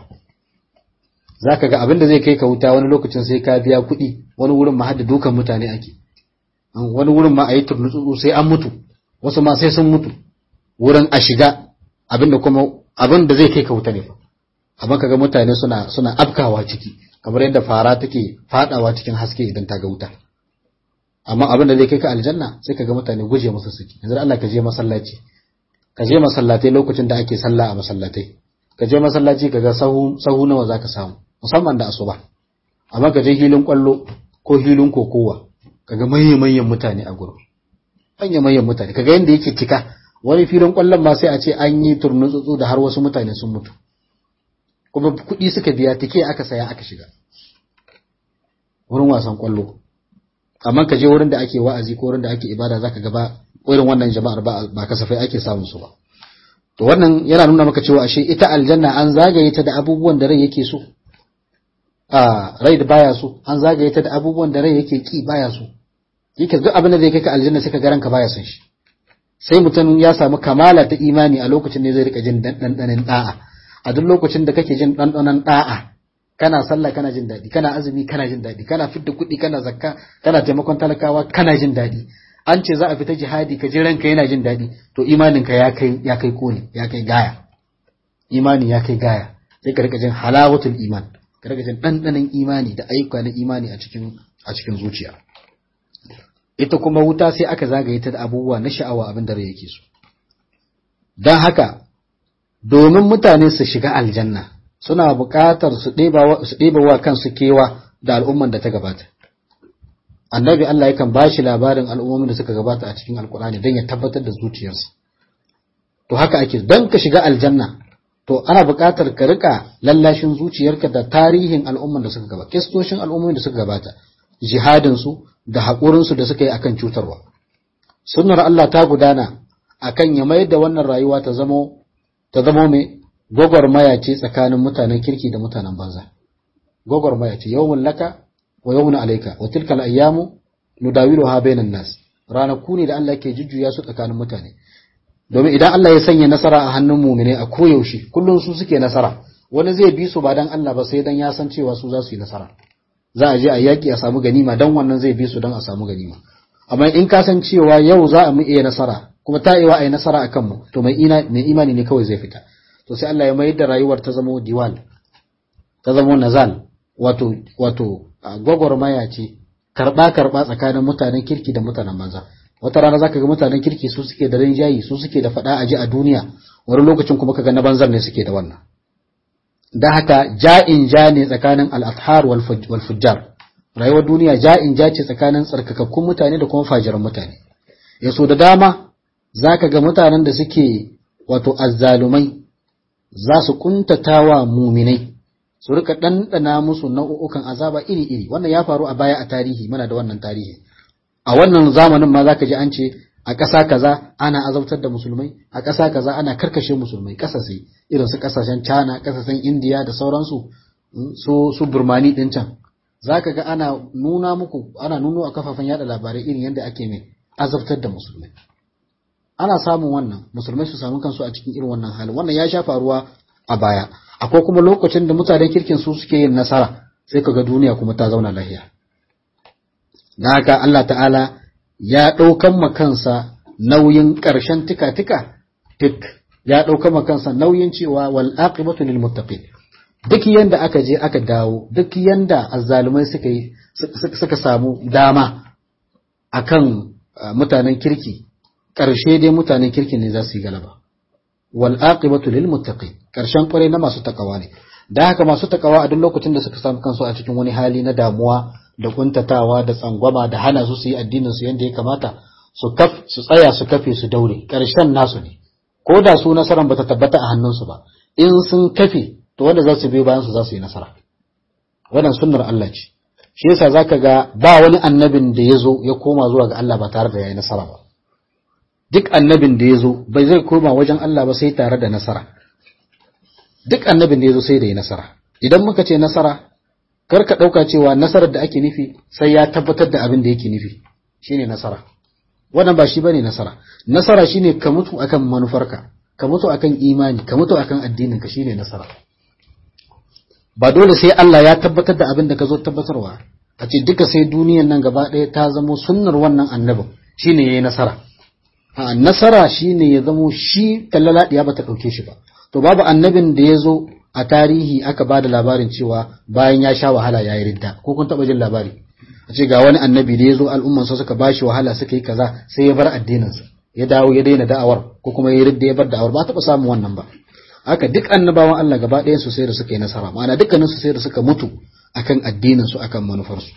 zaka ga abin da zai kai ka wuta wani lokacin sai ka biya kuɗi wani wurin ma hadda dukan mutane ake wani wurin ma a yi turnutsutsu sai an mutu wasu ma sai sun mutu wurin a shiga abin da kuma abin da zai kai ka wuta ne amma kaga mutane suna suna afkawa ciki kamar yadda fara take fadawa cikin haske idan ta ga wuta amma abin da zai kai ka aljanna sai ka ga mutane guje masa suke yanzu Allah ka je masallaci ka je masallatai lokacin da ake sallah a masallatai ka je masallaci ka ga sahu sahu nawa zaka samu musamman da asuba amma ka je hilin kwallo ko hilin kokowa ka ga manyan manyan mutane a gurin manyan manyan mutane ka ga yanda yake cika wani filin kwallon ma sai a ce an yi turnutsutsu da har wasu mutane sun mutu kuma kuɗi suka biya tike aka saya aka shiga wurin wasan kwallo amma ka je wurin da ake wa'azi ko wurin da ake ibada zaka ga ba irin wannan jama'ar ba ba kasafai ake samun su ba to wannan yana nuna maka cewa ashe ita aljanna an zagaye ta da abubuwan da rai yake so a rai da baya so an zagaye ta da abubuwan da rai yake ki baya so yake duk abin da zai kai ka aljanna sai ka ga ranka baya son shi sai mutum ya samu kamala ta imani a lokacin ne zai rika jin dandanan da'a a duk lokacin da kake jin dandanan da'a kana sallah kana jin daɗi kana azumi kana jin daɗi kana fidda kuɗi kana zakka kana taimakon talakawa kana jin daɗi an ce za a fita jihadi ka ji ranka yana jin daɗi to imaninka ya kai ya kai kone ya kai gaya imani ya kai gaya sai ka rika jin halawatul iman ka rika jin ɗanɗanon imani da ayyuka na imani a cikin a cikin zuciya ita kuma wuta sai aka zagaye ta da abubuwa na sha'awa abin da rai yake so don haka domin mutane su shiga aljanna suna buƙatar su ɗeba wa kansu kewa da al'umman da ta gabata. Annabi Allah yakan ba shi labarin al'ummomin da suka gabata a cikin Alƙur'ani don ya tabbatar da zuciyarsa. To haka ake, don ka shiga aljanna, to ana buƙatar ka riƙa lallashin zuciyarka da tarihin al'umman da suka gabata, kistoshin al'ummomin da suka gabata, jihadinsu da haƙurinsu da suka yi akan cutarwa. Sunnar Allah ta gudana akan ya mayar da wannan rayuwa ta zamo ta zamo mai gwagwarmaya ce tsakanin mutanen kirki da mutanen banza gwagwarmaya ce yawmun laka wa yawmun alayka wa tilka al-ayyamu nudawiluha bainan nas ranaku ne da Allah ke jujjuya su tsakanin mutane domin idan Allah ya sanya nasara a hannun mu'mine a koyaushe kullum su suke nasara wani zai bi su ba dan Allah ba sai dan ya san cewa su za su yi nasara za a je a yaki a samu ganima dan wannan zai bi su dan a samu ganima amma in ka san cewa yau za a mu iya nasara kuma ta iya a yi nasara akan mu to mai imani ne kawai zai fita to sai Allah ya mayar da rayuwar ta zama diwal ta zama nazal wato wato gwagwarmaya ce karba karba tsakanin mutanen kirki da mutanen banza wata rana zaka ga mutanen kirki su suke da rinjayi su suke da fada aji a duniya wani lokacin kuma kaga na banzar ne suke da wannan da haka ja'in ja ne tsakanin al-athhar wal fujjar rayuwar duniya ja'in ja ce tsakanin tsarkakakkun mutane da kuma fajiran mutane yaso da dama zaka ga mutanen da suke wato azzalumai za su kuntatawa muminai su rika ɗanɗana musu nau'ukan azaba iri-iri wannan ya faru a baya a tarihi muna da wannan tarihi a wannan zamanin ma zaka ji an ce a ƙasa kaza ana azabtar da musulmai a ƙasa kaza ana karkashe musulmai ƙasashe irin su ƙasashen China ƙasashen India da sauransu su su Burmani din can zaka ga ana nuna muku ana nuno a kafafen yada labarai irin yadda ake mai azabtar da musulmai ana samun wannan musulmai su samu kansu a cikin irin wannan halin wannan ya sha faruwa a baya akwai kuma lokacin da mutanen kirkin su suke yin nasara sai kaga duniya kuma ta zauna lahiya dan haka Allah ta'ala ya ɗaukan ma kansa nauyin ƙarshen tika-tika tik ya ɗaukan ma kansa nauyin cewa wal aqibatu lil muttaqin duk yanda aka je aka dawo duk yanda azzalumai suka yi suka samu dama akan mutanen kirki ƙarshe dai mutanen kirki ne za su yi galaba wal aqibatu lil muttaqin ƙarshen kwarai na masu takawa ne da haka masu takawa a duk lokacin da suka samu kansu a cikin wani hali na damuwa da kuntatawa da tsangwama da hana su su yi addinin su yanda ya kamata su kaf su tsaya su kafe su daure ƙarshen nasu ne ko da su nasaran bata tabbata a hannunsu ba in sun kafe to wanda za su biyo bayan su za su yi nasara wannan sunnar Allah ce shi yasa zaka ga ba wani annabin da ya zo ya koma zuwa ga Allah ba tare da yayi nasara ba duk annabin da ya zo bai zai koma wajen Allah ba sai tare da nasara duk annabin da ya zo sai da ya nasara idan muka ce nasara kar ka ɗauka cewa nasarar da ake nufi sai ya tabbatar da abin da yake nufi shine nasara wannan ba shi bane nasara nasara shine ka mutu akan manufarka ka mutu akan imani ka mutu akan addinin ka shine nasara ba dole sai Allah ya tabbatar da abin da ka zo tabbatarwa a ce duka sai duniyan nan gaba ɗaya ta zamo sunnar wannan annabin shine yayi nasara a nasara shine ya zamo shi tallaladiya bata ɗauke shi ba to babu annabin da ya zo a tarihi aka ba da labarin cewa bayan ya sha wahala ya yi ridda ko kun taɓa jin labari a ce ga wani annabi da ya zo al'ummansa suka ba shi wahala suka yi kaza sai ya bar addininsa ya dawo ya daina da'awar ko kuma ya ridda ya bar da'awar ba taɓa samun wannan ba haka duk annabawan Allah gaba ɗayan su sai da suka yi nasara ma'ana dukkanin su sai da suka mutu akan addinin su akan manufarsu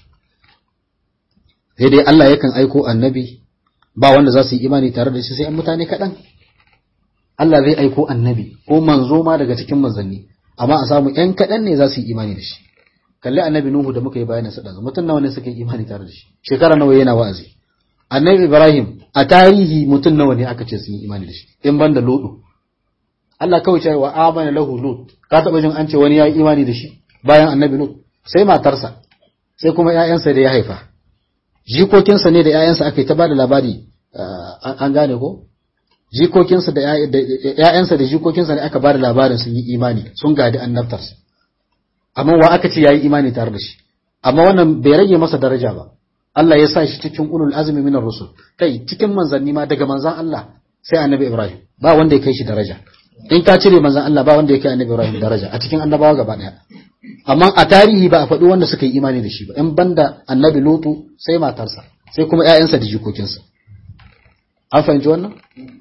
sai dai Allah yakan aiko annabi ba wanda za su yi imani tare da shi sai an mutane kaɗan Allah zai aiko annabi ko manzo ma daga cikin manzanni amma a samu ‘yan kaɗan ne za su yi imani da shi kalli annabi Nuhu da muka yi bayanin sa ɗazu mutum nawa ne suka yi imani tare da shi shekara nawa yana wa'azi annabi Ibrahim a tarihi mutum nawa ne aka ce sun yi imani da shi in ban da Lutu Allah kawai cewa amana lahu Lut ka taɓa jin an ce wani ya yi imani da shi bayan annabi Lut sai matarsa sai kuma ‘ya'yansa da ya haifa jikokinsa ne da ‘ya'yansa aka yi ta ba da labari an gane ko jikokinsa da ‘ya'yansa da jikokinsa ne aka ba da labarin sun yi imani sun gadi annabtarsa amma wa aka ce ya yi imani tare da shi amma wannan bai rage masa daraja ba Allah ya sa shi cikin ulul azumi minar rusul kai cikin manzanni ma daga manzan Allah sai annabi Ibrahim ba wanda ya kai shi daraja in ka cire manzan Allah ba wanda ya kai annabi Ibrahim daraja a cikin annabawa gaba daya amma a tarihi ba a faɗi wanda suka yi imani da shi ba in banda annabi Lutu sai matarsa sai kuma ‘ya'yansa da jikokinsa an fahimci wannan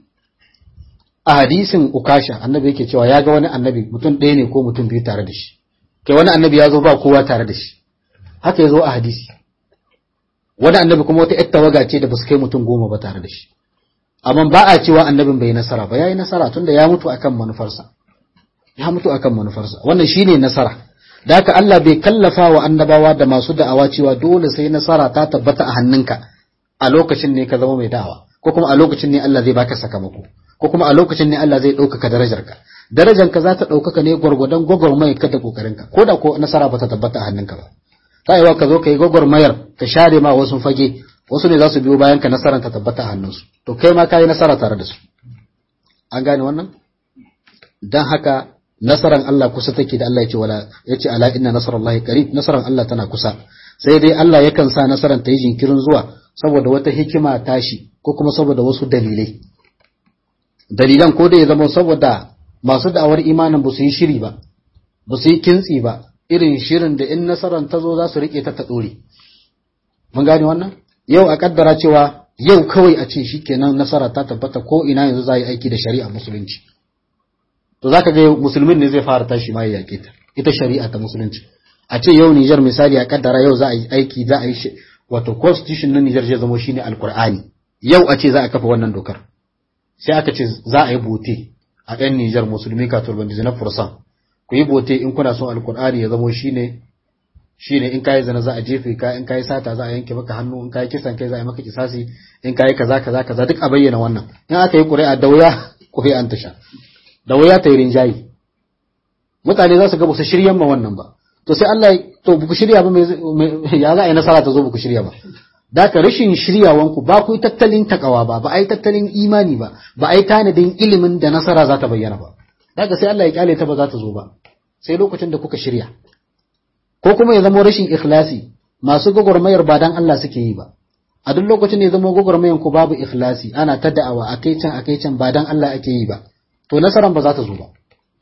a hadisin ukasha annabi yake cewa ya ga wani annabi mutum ɗaya ne ko mutum biyu tare da shi kai wani annabi ya zo ba kowa tare da shi haka ya zo a hadisi wani annabi kuma wata ‘yar tawaga ce da ba su kai mutum goma ba tare da shi amma ba a cewa annabin bai nasara ba ya yi nasara tunda ya mutu akan manufarsa ya mutu akan manufarsa wannan shine nasara da haka Allah bai kallafa wa annabawa da masu da'awa cewa dole sai nasara ta tabbata a hannunka a lokacin ne ka zama mai da'awa ko kuma a lokacin ne Allah zai baka sakamako ko kuma a lokacin ne Allah zai ɗaukaka darajarka darajarka za ta ɗaukaka ne gwargwadon gwagwarmayar ka da ƙoƙarinka ko da ko nasara ba ta tabbata a hannunka ba ta yiwa ka zo ka yi gwagwarmayar ka share ma wasu fage wasu ne za su biyo bayan ka nasarar ta tabbata a hannunsu to kai ma ka yi nasara tare da su an gane wannan dan haka nasaran Allah kusa take da Allah ya ce wala ya ce ala inna nasarallahi qarib nasaran Allah tana kusa sai dai Allah yakan sa nasaran ta yi jinkirin zuwa saboda wata hikima tashi ko kuma saboda wasu dalilai dalilan ko da ya zama saboda masu da'awar imanin ba su yi shiri ba ba su yi kintsi ba irin shirin da in nasarar ta zo za su rike ta ta dore mun gane wannan yau a kaddara cewa yau kawai a ce shikenan nasara ta tabbata ko ina yanzu za a yi aiki da shari'a musulunci to zaka ga musulmin ne zai fara tashi ma ya yake ta ita shari'a ta musulunci a ce yau Niger misali a kaddara yau za a yi aiki za a yi wato constitution na Niger zai zama shine alkur'ani yau a ce za a kafa wannan dokar sai aka ce za a yi bote a ɗan Niger musulmi ka turban na fursan ku yi bote in kuna son alkur'ani ya zama shine shine in kai zina za a jefe ka in kai sata za a yanke maka hannu in kai kisan kai za a yi maka kisasi in kai kaza kaza kaza duk a bayyana wannan in aka yi ƙuri'a da wuya ƙuri'an ta sha da wuya ta yi rinjayi mutane za su ga ba su shiryan ma wannan ba to sai Allah to buku shirya ba ya za a yi nasara ta zo buku shirya ba da ka rashin shiryawanku ba ku yi tattalin takawa ba ba a yi tattalin imani ba ba a yi tanadin ilimin da nasara za ta bayyana ba da ka sai Allah ya kyale ta ba za ta zo ba sai lokacin da kuka shirya ko kuma ya zama rashin ikhlasi masu gwagwarmayar ba dan Allah suke yi ba a duk lokacin da ya zama gwagwarmayar ku babu ikhlasi ana ta da'awa a kai can a kai can ba dan Allah ake yi ba to nasaran ba za ta zo ba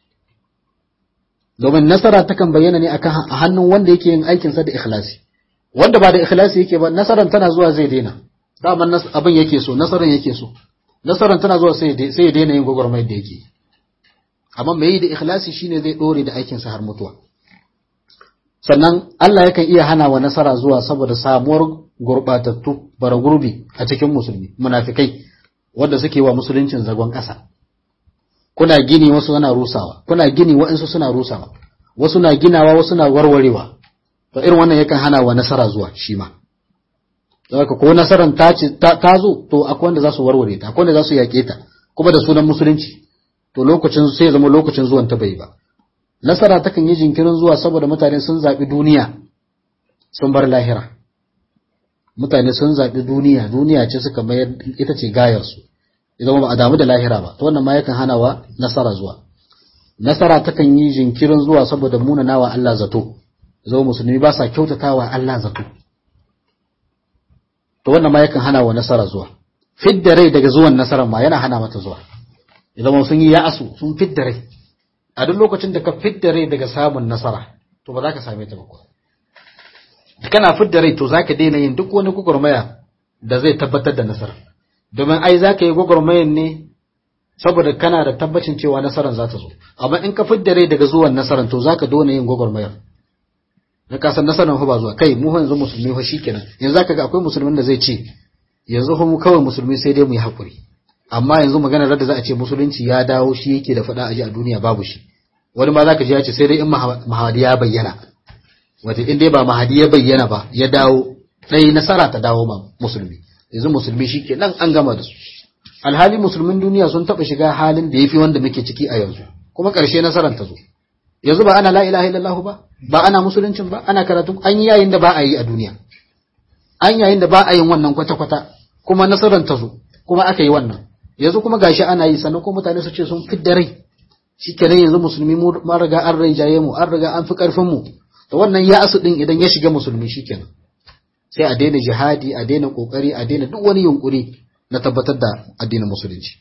domin nasara takan bayyana ne akan a hannun wanda yake yin aikinsa da ikhlasi wanda ba da ikhlasi yake ba nasaran tana zuwa zai daina daman abin yake so nasaran yake so nasaran tana zuwa sai sai ya daina yin gwagwarmayar da yake amma mai yi da ikhlasi shine zai dore da aikinsa har mutuwa sannan Allah yakan iya hana wa nasara zuwa saboda samuwar gurbatattu bara gurbi a cikin musulmi munafikai wanda suke wa musuluncin zagon ƙasa kuna gini wasu suna rusawa kuna gini waɗansu suna rusawa wasu na ginawa wasu na warwarewa to irin wannan yakan hana wa nasara zuwa shi ma haka ko nasaran ta ta zo to akwai wanda za su warware ta akwai wanda za su yaƙe ta kuma da sunan musulunci to lokacin sai zama lokacin zuwan ta bai ba nasara takan yi jinkirin zuwa saboda mutane sun zaɓi duniya sun bar lahira mutane sun zaɓi duniya duniya ce suka mayar ita ce gayarsu idan ba a damu da lahira ba to wannan ma yakan hana wa nasara zuwa nasara takan yi jinkirin zuwa saboda munanawa Allah zato zo musulmi ba sa kyautatawa Allah zato to wannan ma yakan hana wa nasara zuwa fidda rai daga zuwan nasarar ma yana hana mata zuwa idan sun yi ya'asu sun fidda rai a duk lokacin da ka fidda rai daga samun nasara to ba za ka same ta ba ko kana fidda rai to za ka daina yin duk wani gwagwarmaya da zai tabbatar da nasara domin ai za ka yi gwagwarmayan ne saboda kana da tabbacin cewa nasarar za ta zo amma in ka fidda rai daga zuwan nasarar to za ka dona yin gwagwarmayar na kasan nasarar ba zuwa kai mu yanzu musulmi fa shikenan yanzu zaka ga akwai musulmin da zai ce yanzu fa mu kawai musulmi sai dai mu yi hakuri amma yanzu maganar da za a ce musulunci ya dawo shi yake da faɗa aji a duniya babu shi wani ma zaka ji ya ce sai dai in mahadi ya bayyana wata in dai ba mahadi ya bayyana ba ya dawo ɗaya nasara ta dawo ma musulmi yanzu musulmi shi ke nan an gama da su alhali musulmin duniya sun taɓa shiga halin da ya fi wanda muke ciki a yanzu kuma ƙarshe nasarar ta zo yanzu ba ana la ilaha illallah ba ba ana musuluncin ba ana karatu an yi yayin da ba a yi a duniya an yayin da ba a yin wannan kwata-kwata kuma nasarar ta zo kuma aka yi wannan yanzu kuma gashi ana yi sannan ko mutane su ce sun fidda rai shikenan yanzu musulmi mu riga an rinjaye mu an riga an fi karfin mu to wannan ya asu din idan ya shiga musulmi shikenan sai a daina jihadi a daina kokari a daina duk wani yunkuri na tabbatar da addinin musulunci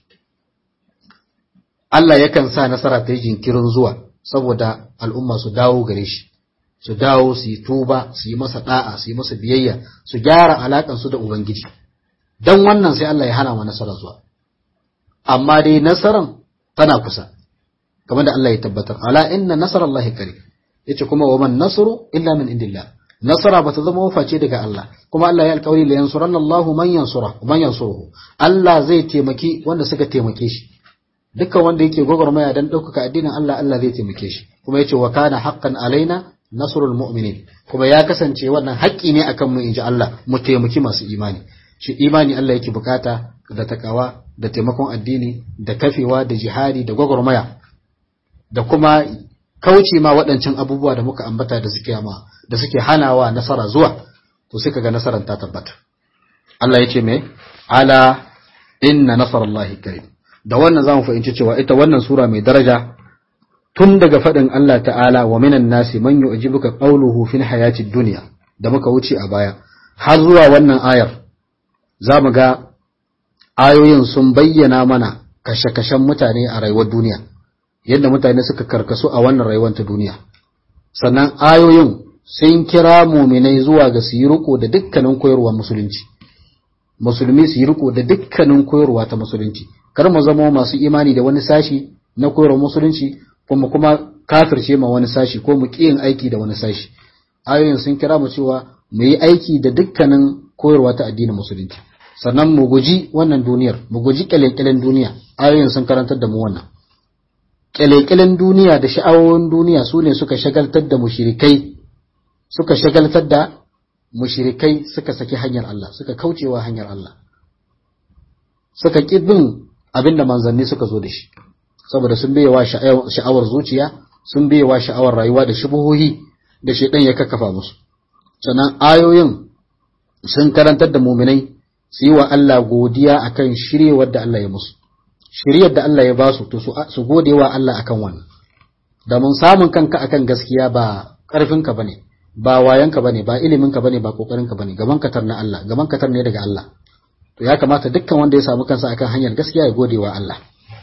Allah yakan sa nasara ta yi jinkirin zuwa saboda al'umma su dawo gare shi su dawo su yi tuba su yi masa da'a su yi masa biyayya su gyara alakan su da ubangiji dan wannan sai Allah ya hana wa nasara zuwa amma dai nasaran tana kusa kamar da Allah ya tabbatar ala inna nasarallahi qarib yace kuma wa man nasru illa min indillah nasara bata zama waface daga Allah kuma Allah ya alƙawari la yansuranna Allahu man yansura man yansuruhu Allah zai taimaki wanda suka taimake shi dukkan wanda yake gwagwarmaya dan ɗaukaka addinin Allah Allah zai taimake shi kuma yace wa kana haqqan alaina nasrul mu'minin kuma ya kasance wannan haƙƙi ne akan mu inji Allah mu taimaki masu imani shi imani Allah yake bukata da takawa da taimakon addini da kafewa da jihadi da gwagwarmaya da kuma kauce ma waɗancan abubuwa da muka ambata da suke ma da suke hanawa nasara zuwa to suka ga nasarar ta tabbata Allah ya ce me ala inna nasarallahi qarib da wannan zamu fahimci cewa ita wannan sura mai daraja tun daga faɗin Allah ta'ala wa minan nasi man yu'jibuka qawluhu fil hayati dunya da muka wuce a baya har zuwa wannan ayar zamu ga ayoyin sun bayyana mana kashe-kashen mutane a rayuwar duniya yadda mutane suka karkasu a wannan rayuwar ta duniya sannan ayoyin sun kira muminai zuwa ga su yi riko da dukkanin koyarwa musulunci musulmi su yi riko da dukkanin koyarwa ta musulunci kar mu zama masu imani da wani sashi na koyarwa musulunci kuma kuma kafirce ma wani sashi ko mu yin aiki da wani sashi ayoyin sun kira mu cewa mu yi aiki da dukkanin koyarwa ta addinin musulunci sannan mu guji wannan duniyar mu guji kyalekyalen duniya ayoyin sun karantar da mu wannan kyalekyalen duniya da sha'awoyin duniya su ne suka shagaltar da mushrikai suka shagaltar da mushrikai suka saki hanyar Allah suka kaucewa hanyar Allah suka ƙi bin abin da manzanni suka zo da shi saboda sun biyewa sha'awar zuciya sun biyewa sha'awar rayuwa da shubuhohi da shaidan ya kakkafa musu sannan ayoyin sun karantar da muminai su yi wa Allah godiya akan shiryewar da Allah ya musu shiryar da Allah ya ba su to su gode wa Allah akan wannan da mun samun kanka akan gaskiya ba ƙarfinka bane ba wayanka bane ba iliminka bane ba kokarinka bane gaban katar na Allah gaban katar ne daga Allah to ya kamata dukkan wanda ya samu kansa akan hanyar gaskiya ya gode wa Allah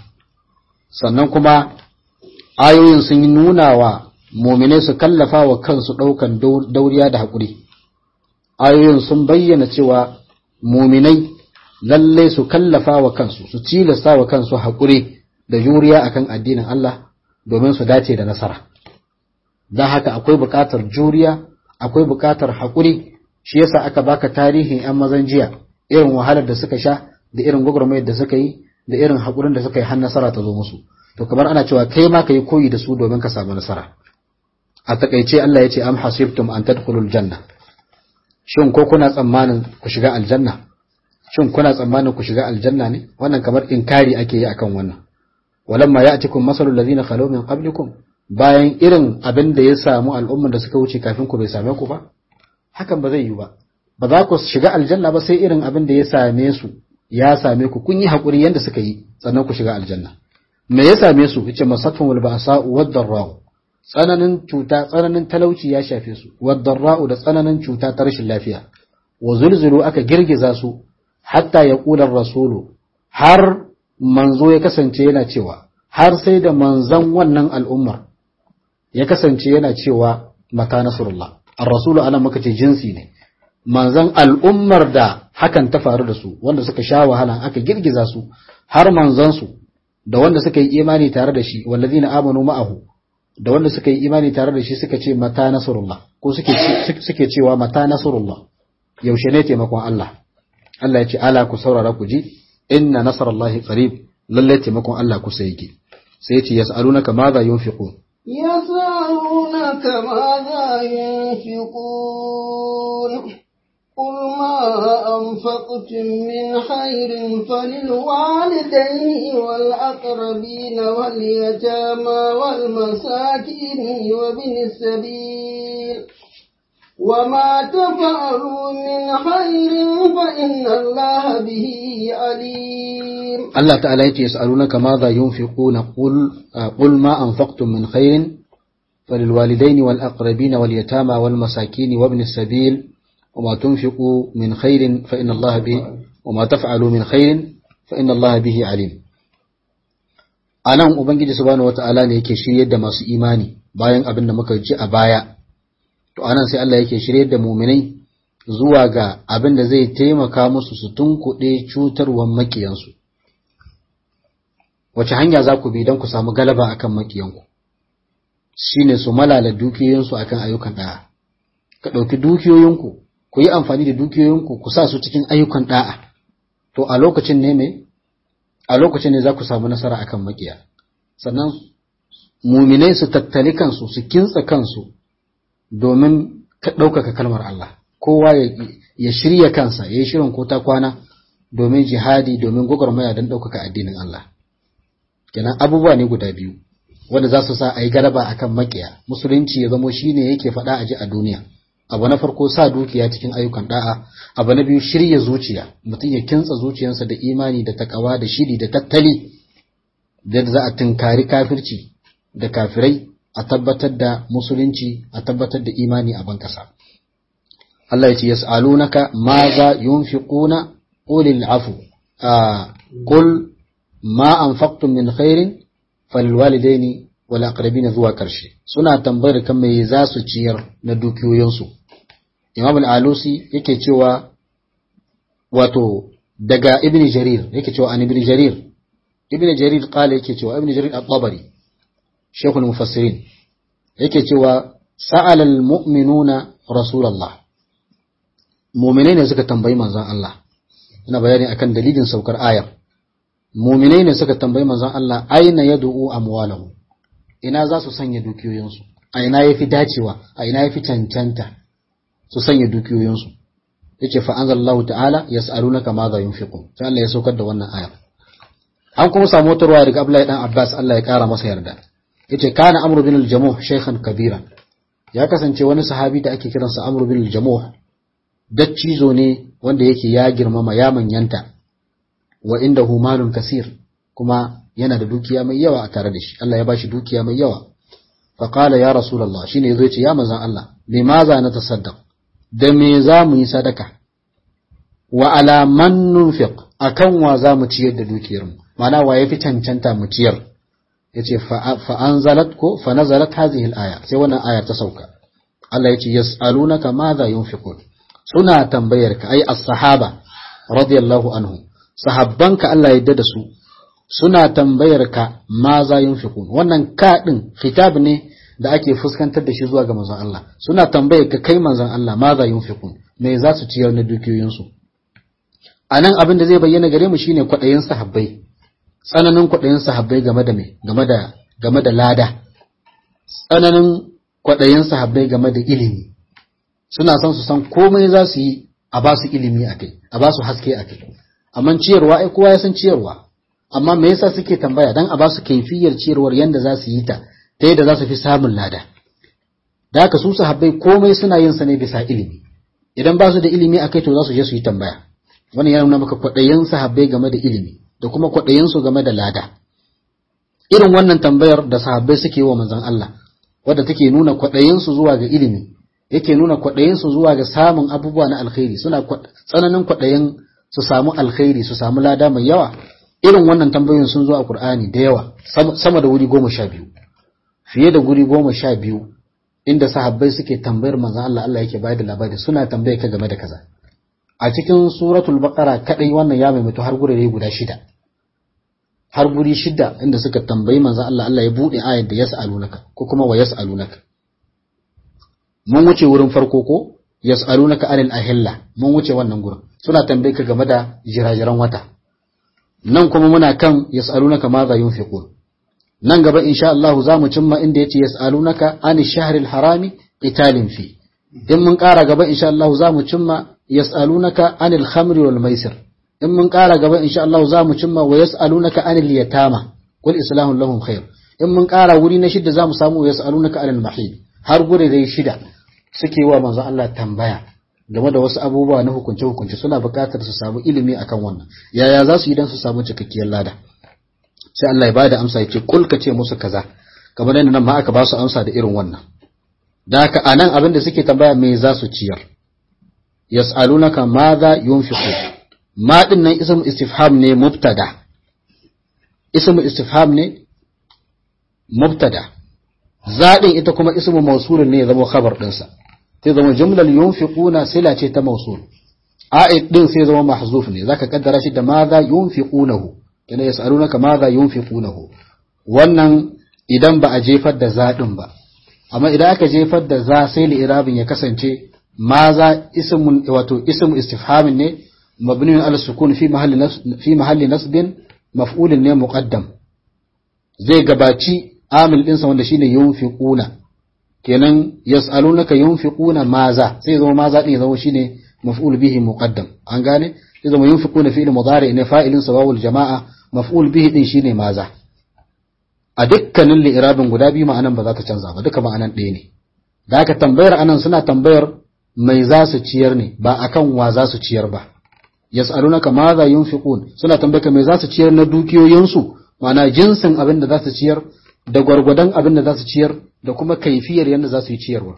sannan kuma ayoyin sun yi nuna wa muminai su kallafa wa kansu ɗaukan dauriya da haƙuri ayoyin sun bayyana cewa muminai lallai su kallafa wa kansu su tilasta wa kansu haƙuri da juriya akan addinin Allah domin su dace da nasara don haka akwai buƙatar juriya akwai buƙatar haƙuri shi yasa aka baka tarihin 'yan mazan jiya irin wahalar da suka sha da irin gwagwarmayar da suka yi da irin haƙurin da suka yi har nasara ta zo musu to kamar ana cewa kai ma ka yi koyi da su domin ka samu nasara a takaice Allah ya ce am hasibtum an tadkhulul janna shin ko kuna tsammanin ku shiga aljanna shin kuna tsammanin ku shiga aljanna ne wannan kamar inkari ake yi akan wannan walamma ya'tikum masalul ladina khalaw min qablikum bayan irin abin da ya samu al'umman da suka wuce kafin ku bai same ku ba hakan ba zai yi ba ba za ku shiga aljanna ba sai irin abin da ya same su ya same ku kun yi haƙuri yadda suka yi sannan ku shiga aljanna me ya same su yace masatun wal ba'sa'u wad darra'u tsananin cuta tsananin talauci ya shafe su wad darra'u da tsananin cuta ta rashin lafiya wa zulzulu aka girgiza su hatta ya kula rasulu har manzo ya kasance yana cewa har sai da manzan wannan al'ummar ya kasance yana cewa mata nasrullah ar-rasulu ana muka ce jinsi ne manzan al'ummar da hakan ta faru da su wanda suka sha wahala aka girgiza su har manzansu da wanda suka yi imani tare da shi wallazina amanu ma'ahu da wanda suka yi imani tare da shi suka ce mata nasrullah ko suke suke cewa mata nasrullah yaushe ne taimakon Allah Allah ya ce ala ku saurara ku ji inna nasrallahi qarib lalle taimakon Allah kusa yake sai ya ce yas'alunaka madha yunfiqun يسألونك ماذا ينفقون قل ما أنفقتم من خير فللوالدين والأقربين واليتامى والمساكين وابن السبيل وما تفعلوا من خير فإن الله به عليم الله تعالى يسألونك ماذا ينفقون قل قل ما أنفقتم من خير فللوالدين والأقربين واليتامى والمساكين وابن السبيل وما تنفقوا من خير فإن الله به وما تفعلوا من خير فإن الله به عليم anan ubangiji subhanahu wataala ne yake shiryar da masu imani bayan abin da muka ji a baya to anan sai Allah yake shiryar da muminai zuwa ga abin da zai taimaka musu su tunkuɗe cutarwar makiyansu wace hanya za ku bi don ku samu galaba akan makiyanku shine su malala dukiyoyinsu akan ayyukan ɗaya ka ɗauki dukiyoyinku ku yi amfani da dukiyoyinku ku sa su cikin ayyukan ɗa'a to a lokacin ne me a lokacin ne za ku samu nasara akan makiya sannan muminai su tattali kansu su kintsa kansu domin ɗaukaka kalmar Allah kowa ya shirya kansa ya yi shirin ko ta kwana domin jihadi domin gwagwarmaya don ɗaukaka addinin Allah kenan abubuwa ne guda biyu wanda za su sa a yi galaba akan makiya musulunci ya zamo shine yake faɗa a ji a duniya abu na farko sa dukiya cikin ayyukan da'a abu na biyu shirya zuciya mutum ya kintsa zuciyarsa da imani da takawa da shiri da tattali da za a tunkari kafirci da kafirai a tabbatar da musulunci a tabbatar da imani a ban kasa Allah ya ce yas'alunaka ma za yunfiquna qulil afu qul ma anfaqtum min khairin falwalidaini wal aqrabina zuwa karshe suna tambayar kan me za su ciyar na dukiyoyinsu imam al-alusi yake cewa wato daga ibn jarir yake cewa an ibn jarir ibn jarir qala yake cewa ibn jarir at-tabari shaykh al-mufassirin yake cewa sa'ala al-mu'minuna rasulullah mu'minai ne suka tambayi manzon Allah ina bayani akan dalilin saukar ayar mu'minai ne suka tambayi manzon Allah aina yad'u amwalahu ina za su sanya dukiyoyinsu a ina yafi dacewa a ina yafi cancanta su sanya dukiyoyinsu yace fa anzalallahu ta'ala yas'alunaka ma za yunfiqun sai Allah ya saukar da wannan ayar an kuma samu wata ruwa daga Abdullahi dan Abbas Allah ya kara masa yarda yace kana Amr bin al-Jamuh shaykhan kabira ya kasance wani sahabi da ake kiransa Amr bin al-Jamuh daccizo ne wanda yake ya girmama ya manyanta wa indahu malun kasir kuma yana da dukiya mai yawa a tare da shi Allah ya bashi dukiya mai yawa fa qala ya rasulullah shine yazo yace ya manzon Allah limaza na tasaddaq da me za mu yi sadaka wa ala man nunfiq akan wa za mu ciyar da dukiyar mu ma'ana wa yafi cancanta mu ciyar yace fa anzalat ko fa nazalat hadhihi al-aya sai wannan aya ta sauka Allah yace yas'alunaka madha yunfiqun suna tambayar ka ai as-sahaba radiyallahu anhu sahabbanka Allah ya yarda da su suna tambayar ka ma za yunfiqun wannan ka din khitab ne da ake fuskantar da shi zuwa ga manzon Allah suna tambayar ka kai manzon Allah ma za yunfiqun me za su ciyar na dukiyoyin su anan abin da zai bayyana gare mu shine kwadayin sahabbai tsananin kwadayin sahabbai game da me game da game da lada tsananin kwadayin sahabbai game da ilimi suna son su san komai za su yi a ba su ilimi akai a ba su haske akai amma ciyarwa ai kowa ya san ciyarwa amma me yasa suke tambaya dan a ba su kaifiyar ciyarwar yanda za su yi ta ta yadda za su fi samun lada da haka su sahabbai komai suna yin sa ne bisa ilimi idan ba su da ilimi akai to za su je su yi tambaya wannan ya nuna maka kwaɗayin sahabbai game da ilimi da kuma kwaɗayin su game da lada irin wannan tambayar da sahabbai suke yi wa manzon Allah wadda take nuna kwaɗayin su zuwa ga ilimi yake nuna kwaɗayin su zuwa ga samun abubuwa na alkhairi suna tsananin kwaɗayin su samu alkhairi su samu lada mai yawa irin wannan tambayoyin sun zo a Qur'ani da yawa sama da wuri goma sha biyu fiye da guri goma sha biyu inda sahabbai suke tambayar manzon Allah Allah yake bayar da labari suna tambaye ka game da kaza a cikin suratul baqara kadai wannan ya maimaitu har gurare guda shida har guri shida inda suka tambayi manzon Allah Allah ya bude ayar da yas'alunaka ko kuma wa yas'alunaka mun wuce wurin farko ko yas'alunaka anil ahilla mun wuce wannan gurin suna tambaye ka game da jirajiran wata nan kuma muna kan yas'alunaka ma za yunfiqun nan gaba insha Allah za mu cimma inda yace yas'alunaka an shahril harami qitalin fi in mun ƙara gaba insha Allah za mu cimma yas'alunaka anil khamri wal maisir in mun ƙara gaba insha Allah za mu cimma wa yas'alunaka anil yatama qul islahu lahum khair in mun ƙara wuri na shida za mu samu yas'alunaka anil mahid har gure dai shida suke wa manzo Allah tambaya game da wasu abubuwa na hukunce hukunce suna buƙatar su samu ilimi akan wannan yaya za su yi dan su samu cikakkiyar lada sai Allah ya bada amsa yake kul ka ce musu kaza kamar yadda nan ma aka ba su amsa da irin wannan da haka anan abin da suke tambaya me za su ciyar yas'alunaka madha yunfiqu ma din nan ismu istifham ne mubtada ismu istifham ne mubtada zadin ita kuma ismu mawsulun ne ya zama khabar dinsa sai zama jumlar yunfiquna sila ce ta mawsul a'id din sai zama mahzuf ne zaka kaddara shi da madha yunfiqunahu kana yas'alunaka madha yunfiqunahu wannan idan ba a jefar da zadin ba amma idan aka jefar da za sai li'irabin ya kasance maza ismun wato ismu istifhamin ne mabniun ala sukun fi mahalli fi mahalli nasbin maf'ulun ne muqaddam zai gabaci amil din sa wanda shine yunfiquna kenan yas'alunaka yunfiquna maza sai zama maza din zama shine maf'ul bihi muqaddam an gane sai zama yunfiquna fi'il mudari ne fa'ilin sabawul jama'a maf'ul bihi din shine maza a dukkanin li'irabin guda biyu ma'anan ba za ta canza ba duka ma'anan ɗaya ne da aka tambayar anan suna tambayar mai za su ciyar ne ba akan wa za su ciyar ba yas'alunaka ma za yunfiqun suna tambayar mai za su ciyar na dukiyoyinsu ma'ana jinsin abin da za su ciyar da gwargwadon abin da za su ciyar da kuma kaifiyar yadda za su yi ciyarwa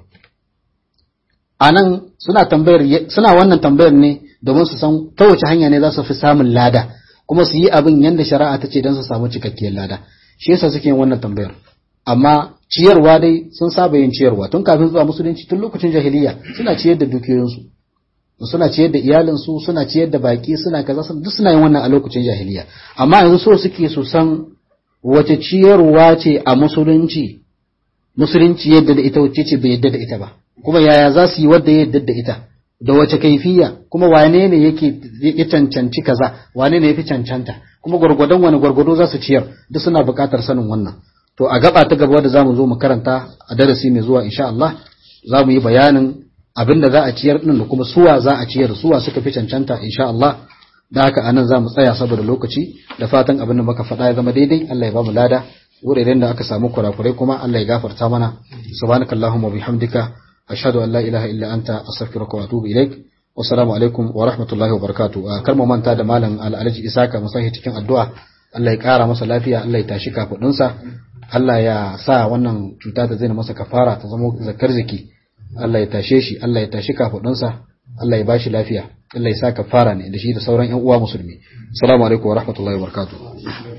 anan suna tambayar suna wannan tambayar ne domin su san ta wace hanya ne za su fi samun lada kuma su yi abin yadda shari'a ta ce don su samu cikakkiyar lada shi yasa suke yin wannan tambayar amma ciyarwa dai sun saba yin ciyarwa tun kafin zuwa musulunci tun lokacin jahiliya suna ciyar da dukiyoyinsu suna ciyar da iyalinsu suna ciyar da baki suna kaza duk suna yin wannan a lokacin jahiliya amma yanzu so suke su san wace ciyarwa ce a musulunci musulunci yadda da ita wacce ce bai yadda da ita ba kuma yaya za su yi wadda ya yadda da ita da wace kaifiya kuma wane ne yake ya cancanci kaza wane ne yafi cancanta kuma gwargwadon wani gwargwado za su ciyar duk suna buƙatar sanin wannan to a gaba ta gaba da zamu zo mu karanta a darasi mai zuwa insha Allah za mu yi bayanin abin da za a ciyar din da kuma suwa za a ciyar suwa suka fi cancanta insha Allah da haka anan za mu tsaya saboda lokaci da fatan abin da muka faɗa ya zama daidai Allah ya ba mu lada wuraren da aka samu kurakurai kuma Allah ya gafarta mana subhanakallahumma bihamdika ashhadu an la ilaha illa anta astaghfiruka wa atubu ilaik wassalamu alaikum wa rahmatullahi wa barakatuh kar mu manta da malam alhaji isaka mu sahi cikin addu'a Allah ya kara masa lafiya Allah ya tashi kafudinsa Allah ya sa wannan cuta ta zai masa kafara ta zama zakar zaki Allah ya tashe shi Allah ya tashi kafudinsa Allah ya bashi lafiya Allah ya sa kafara ne da shi da sauran ƴan uwa musulmi assalamu alaikum wa rahmatullahi wa barakatuh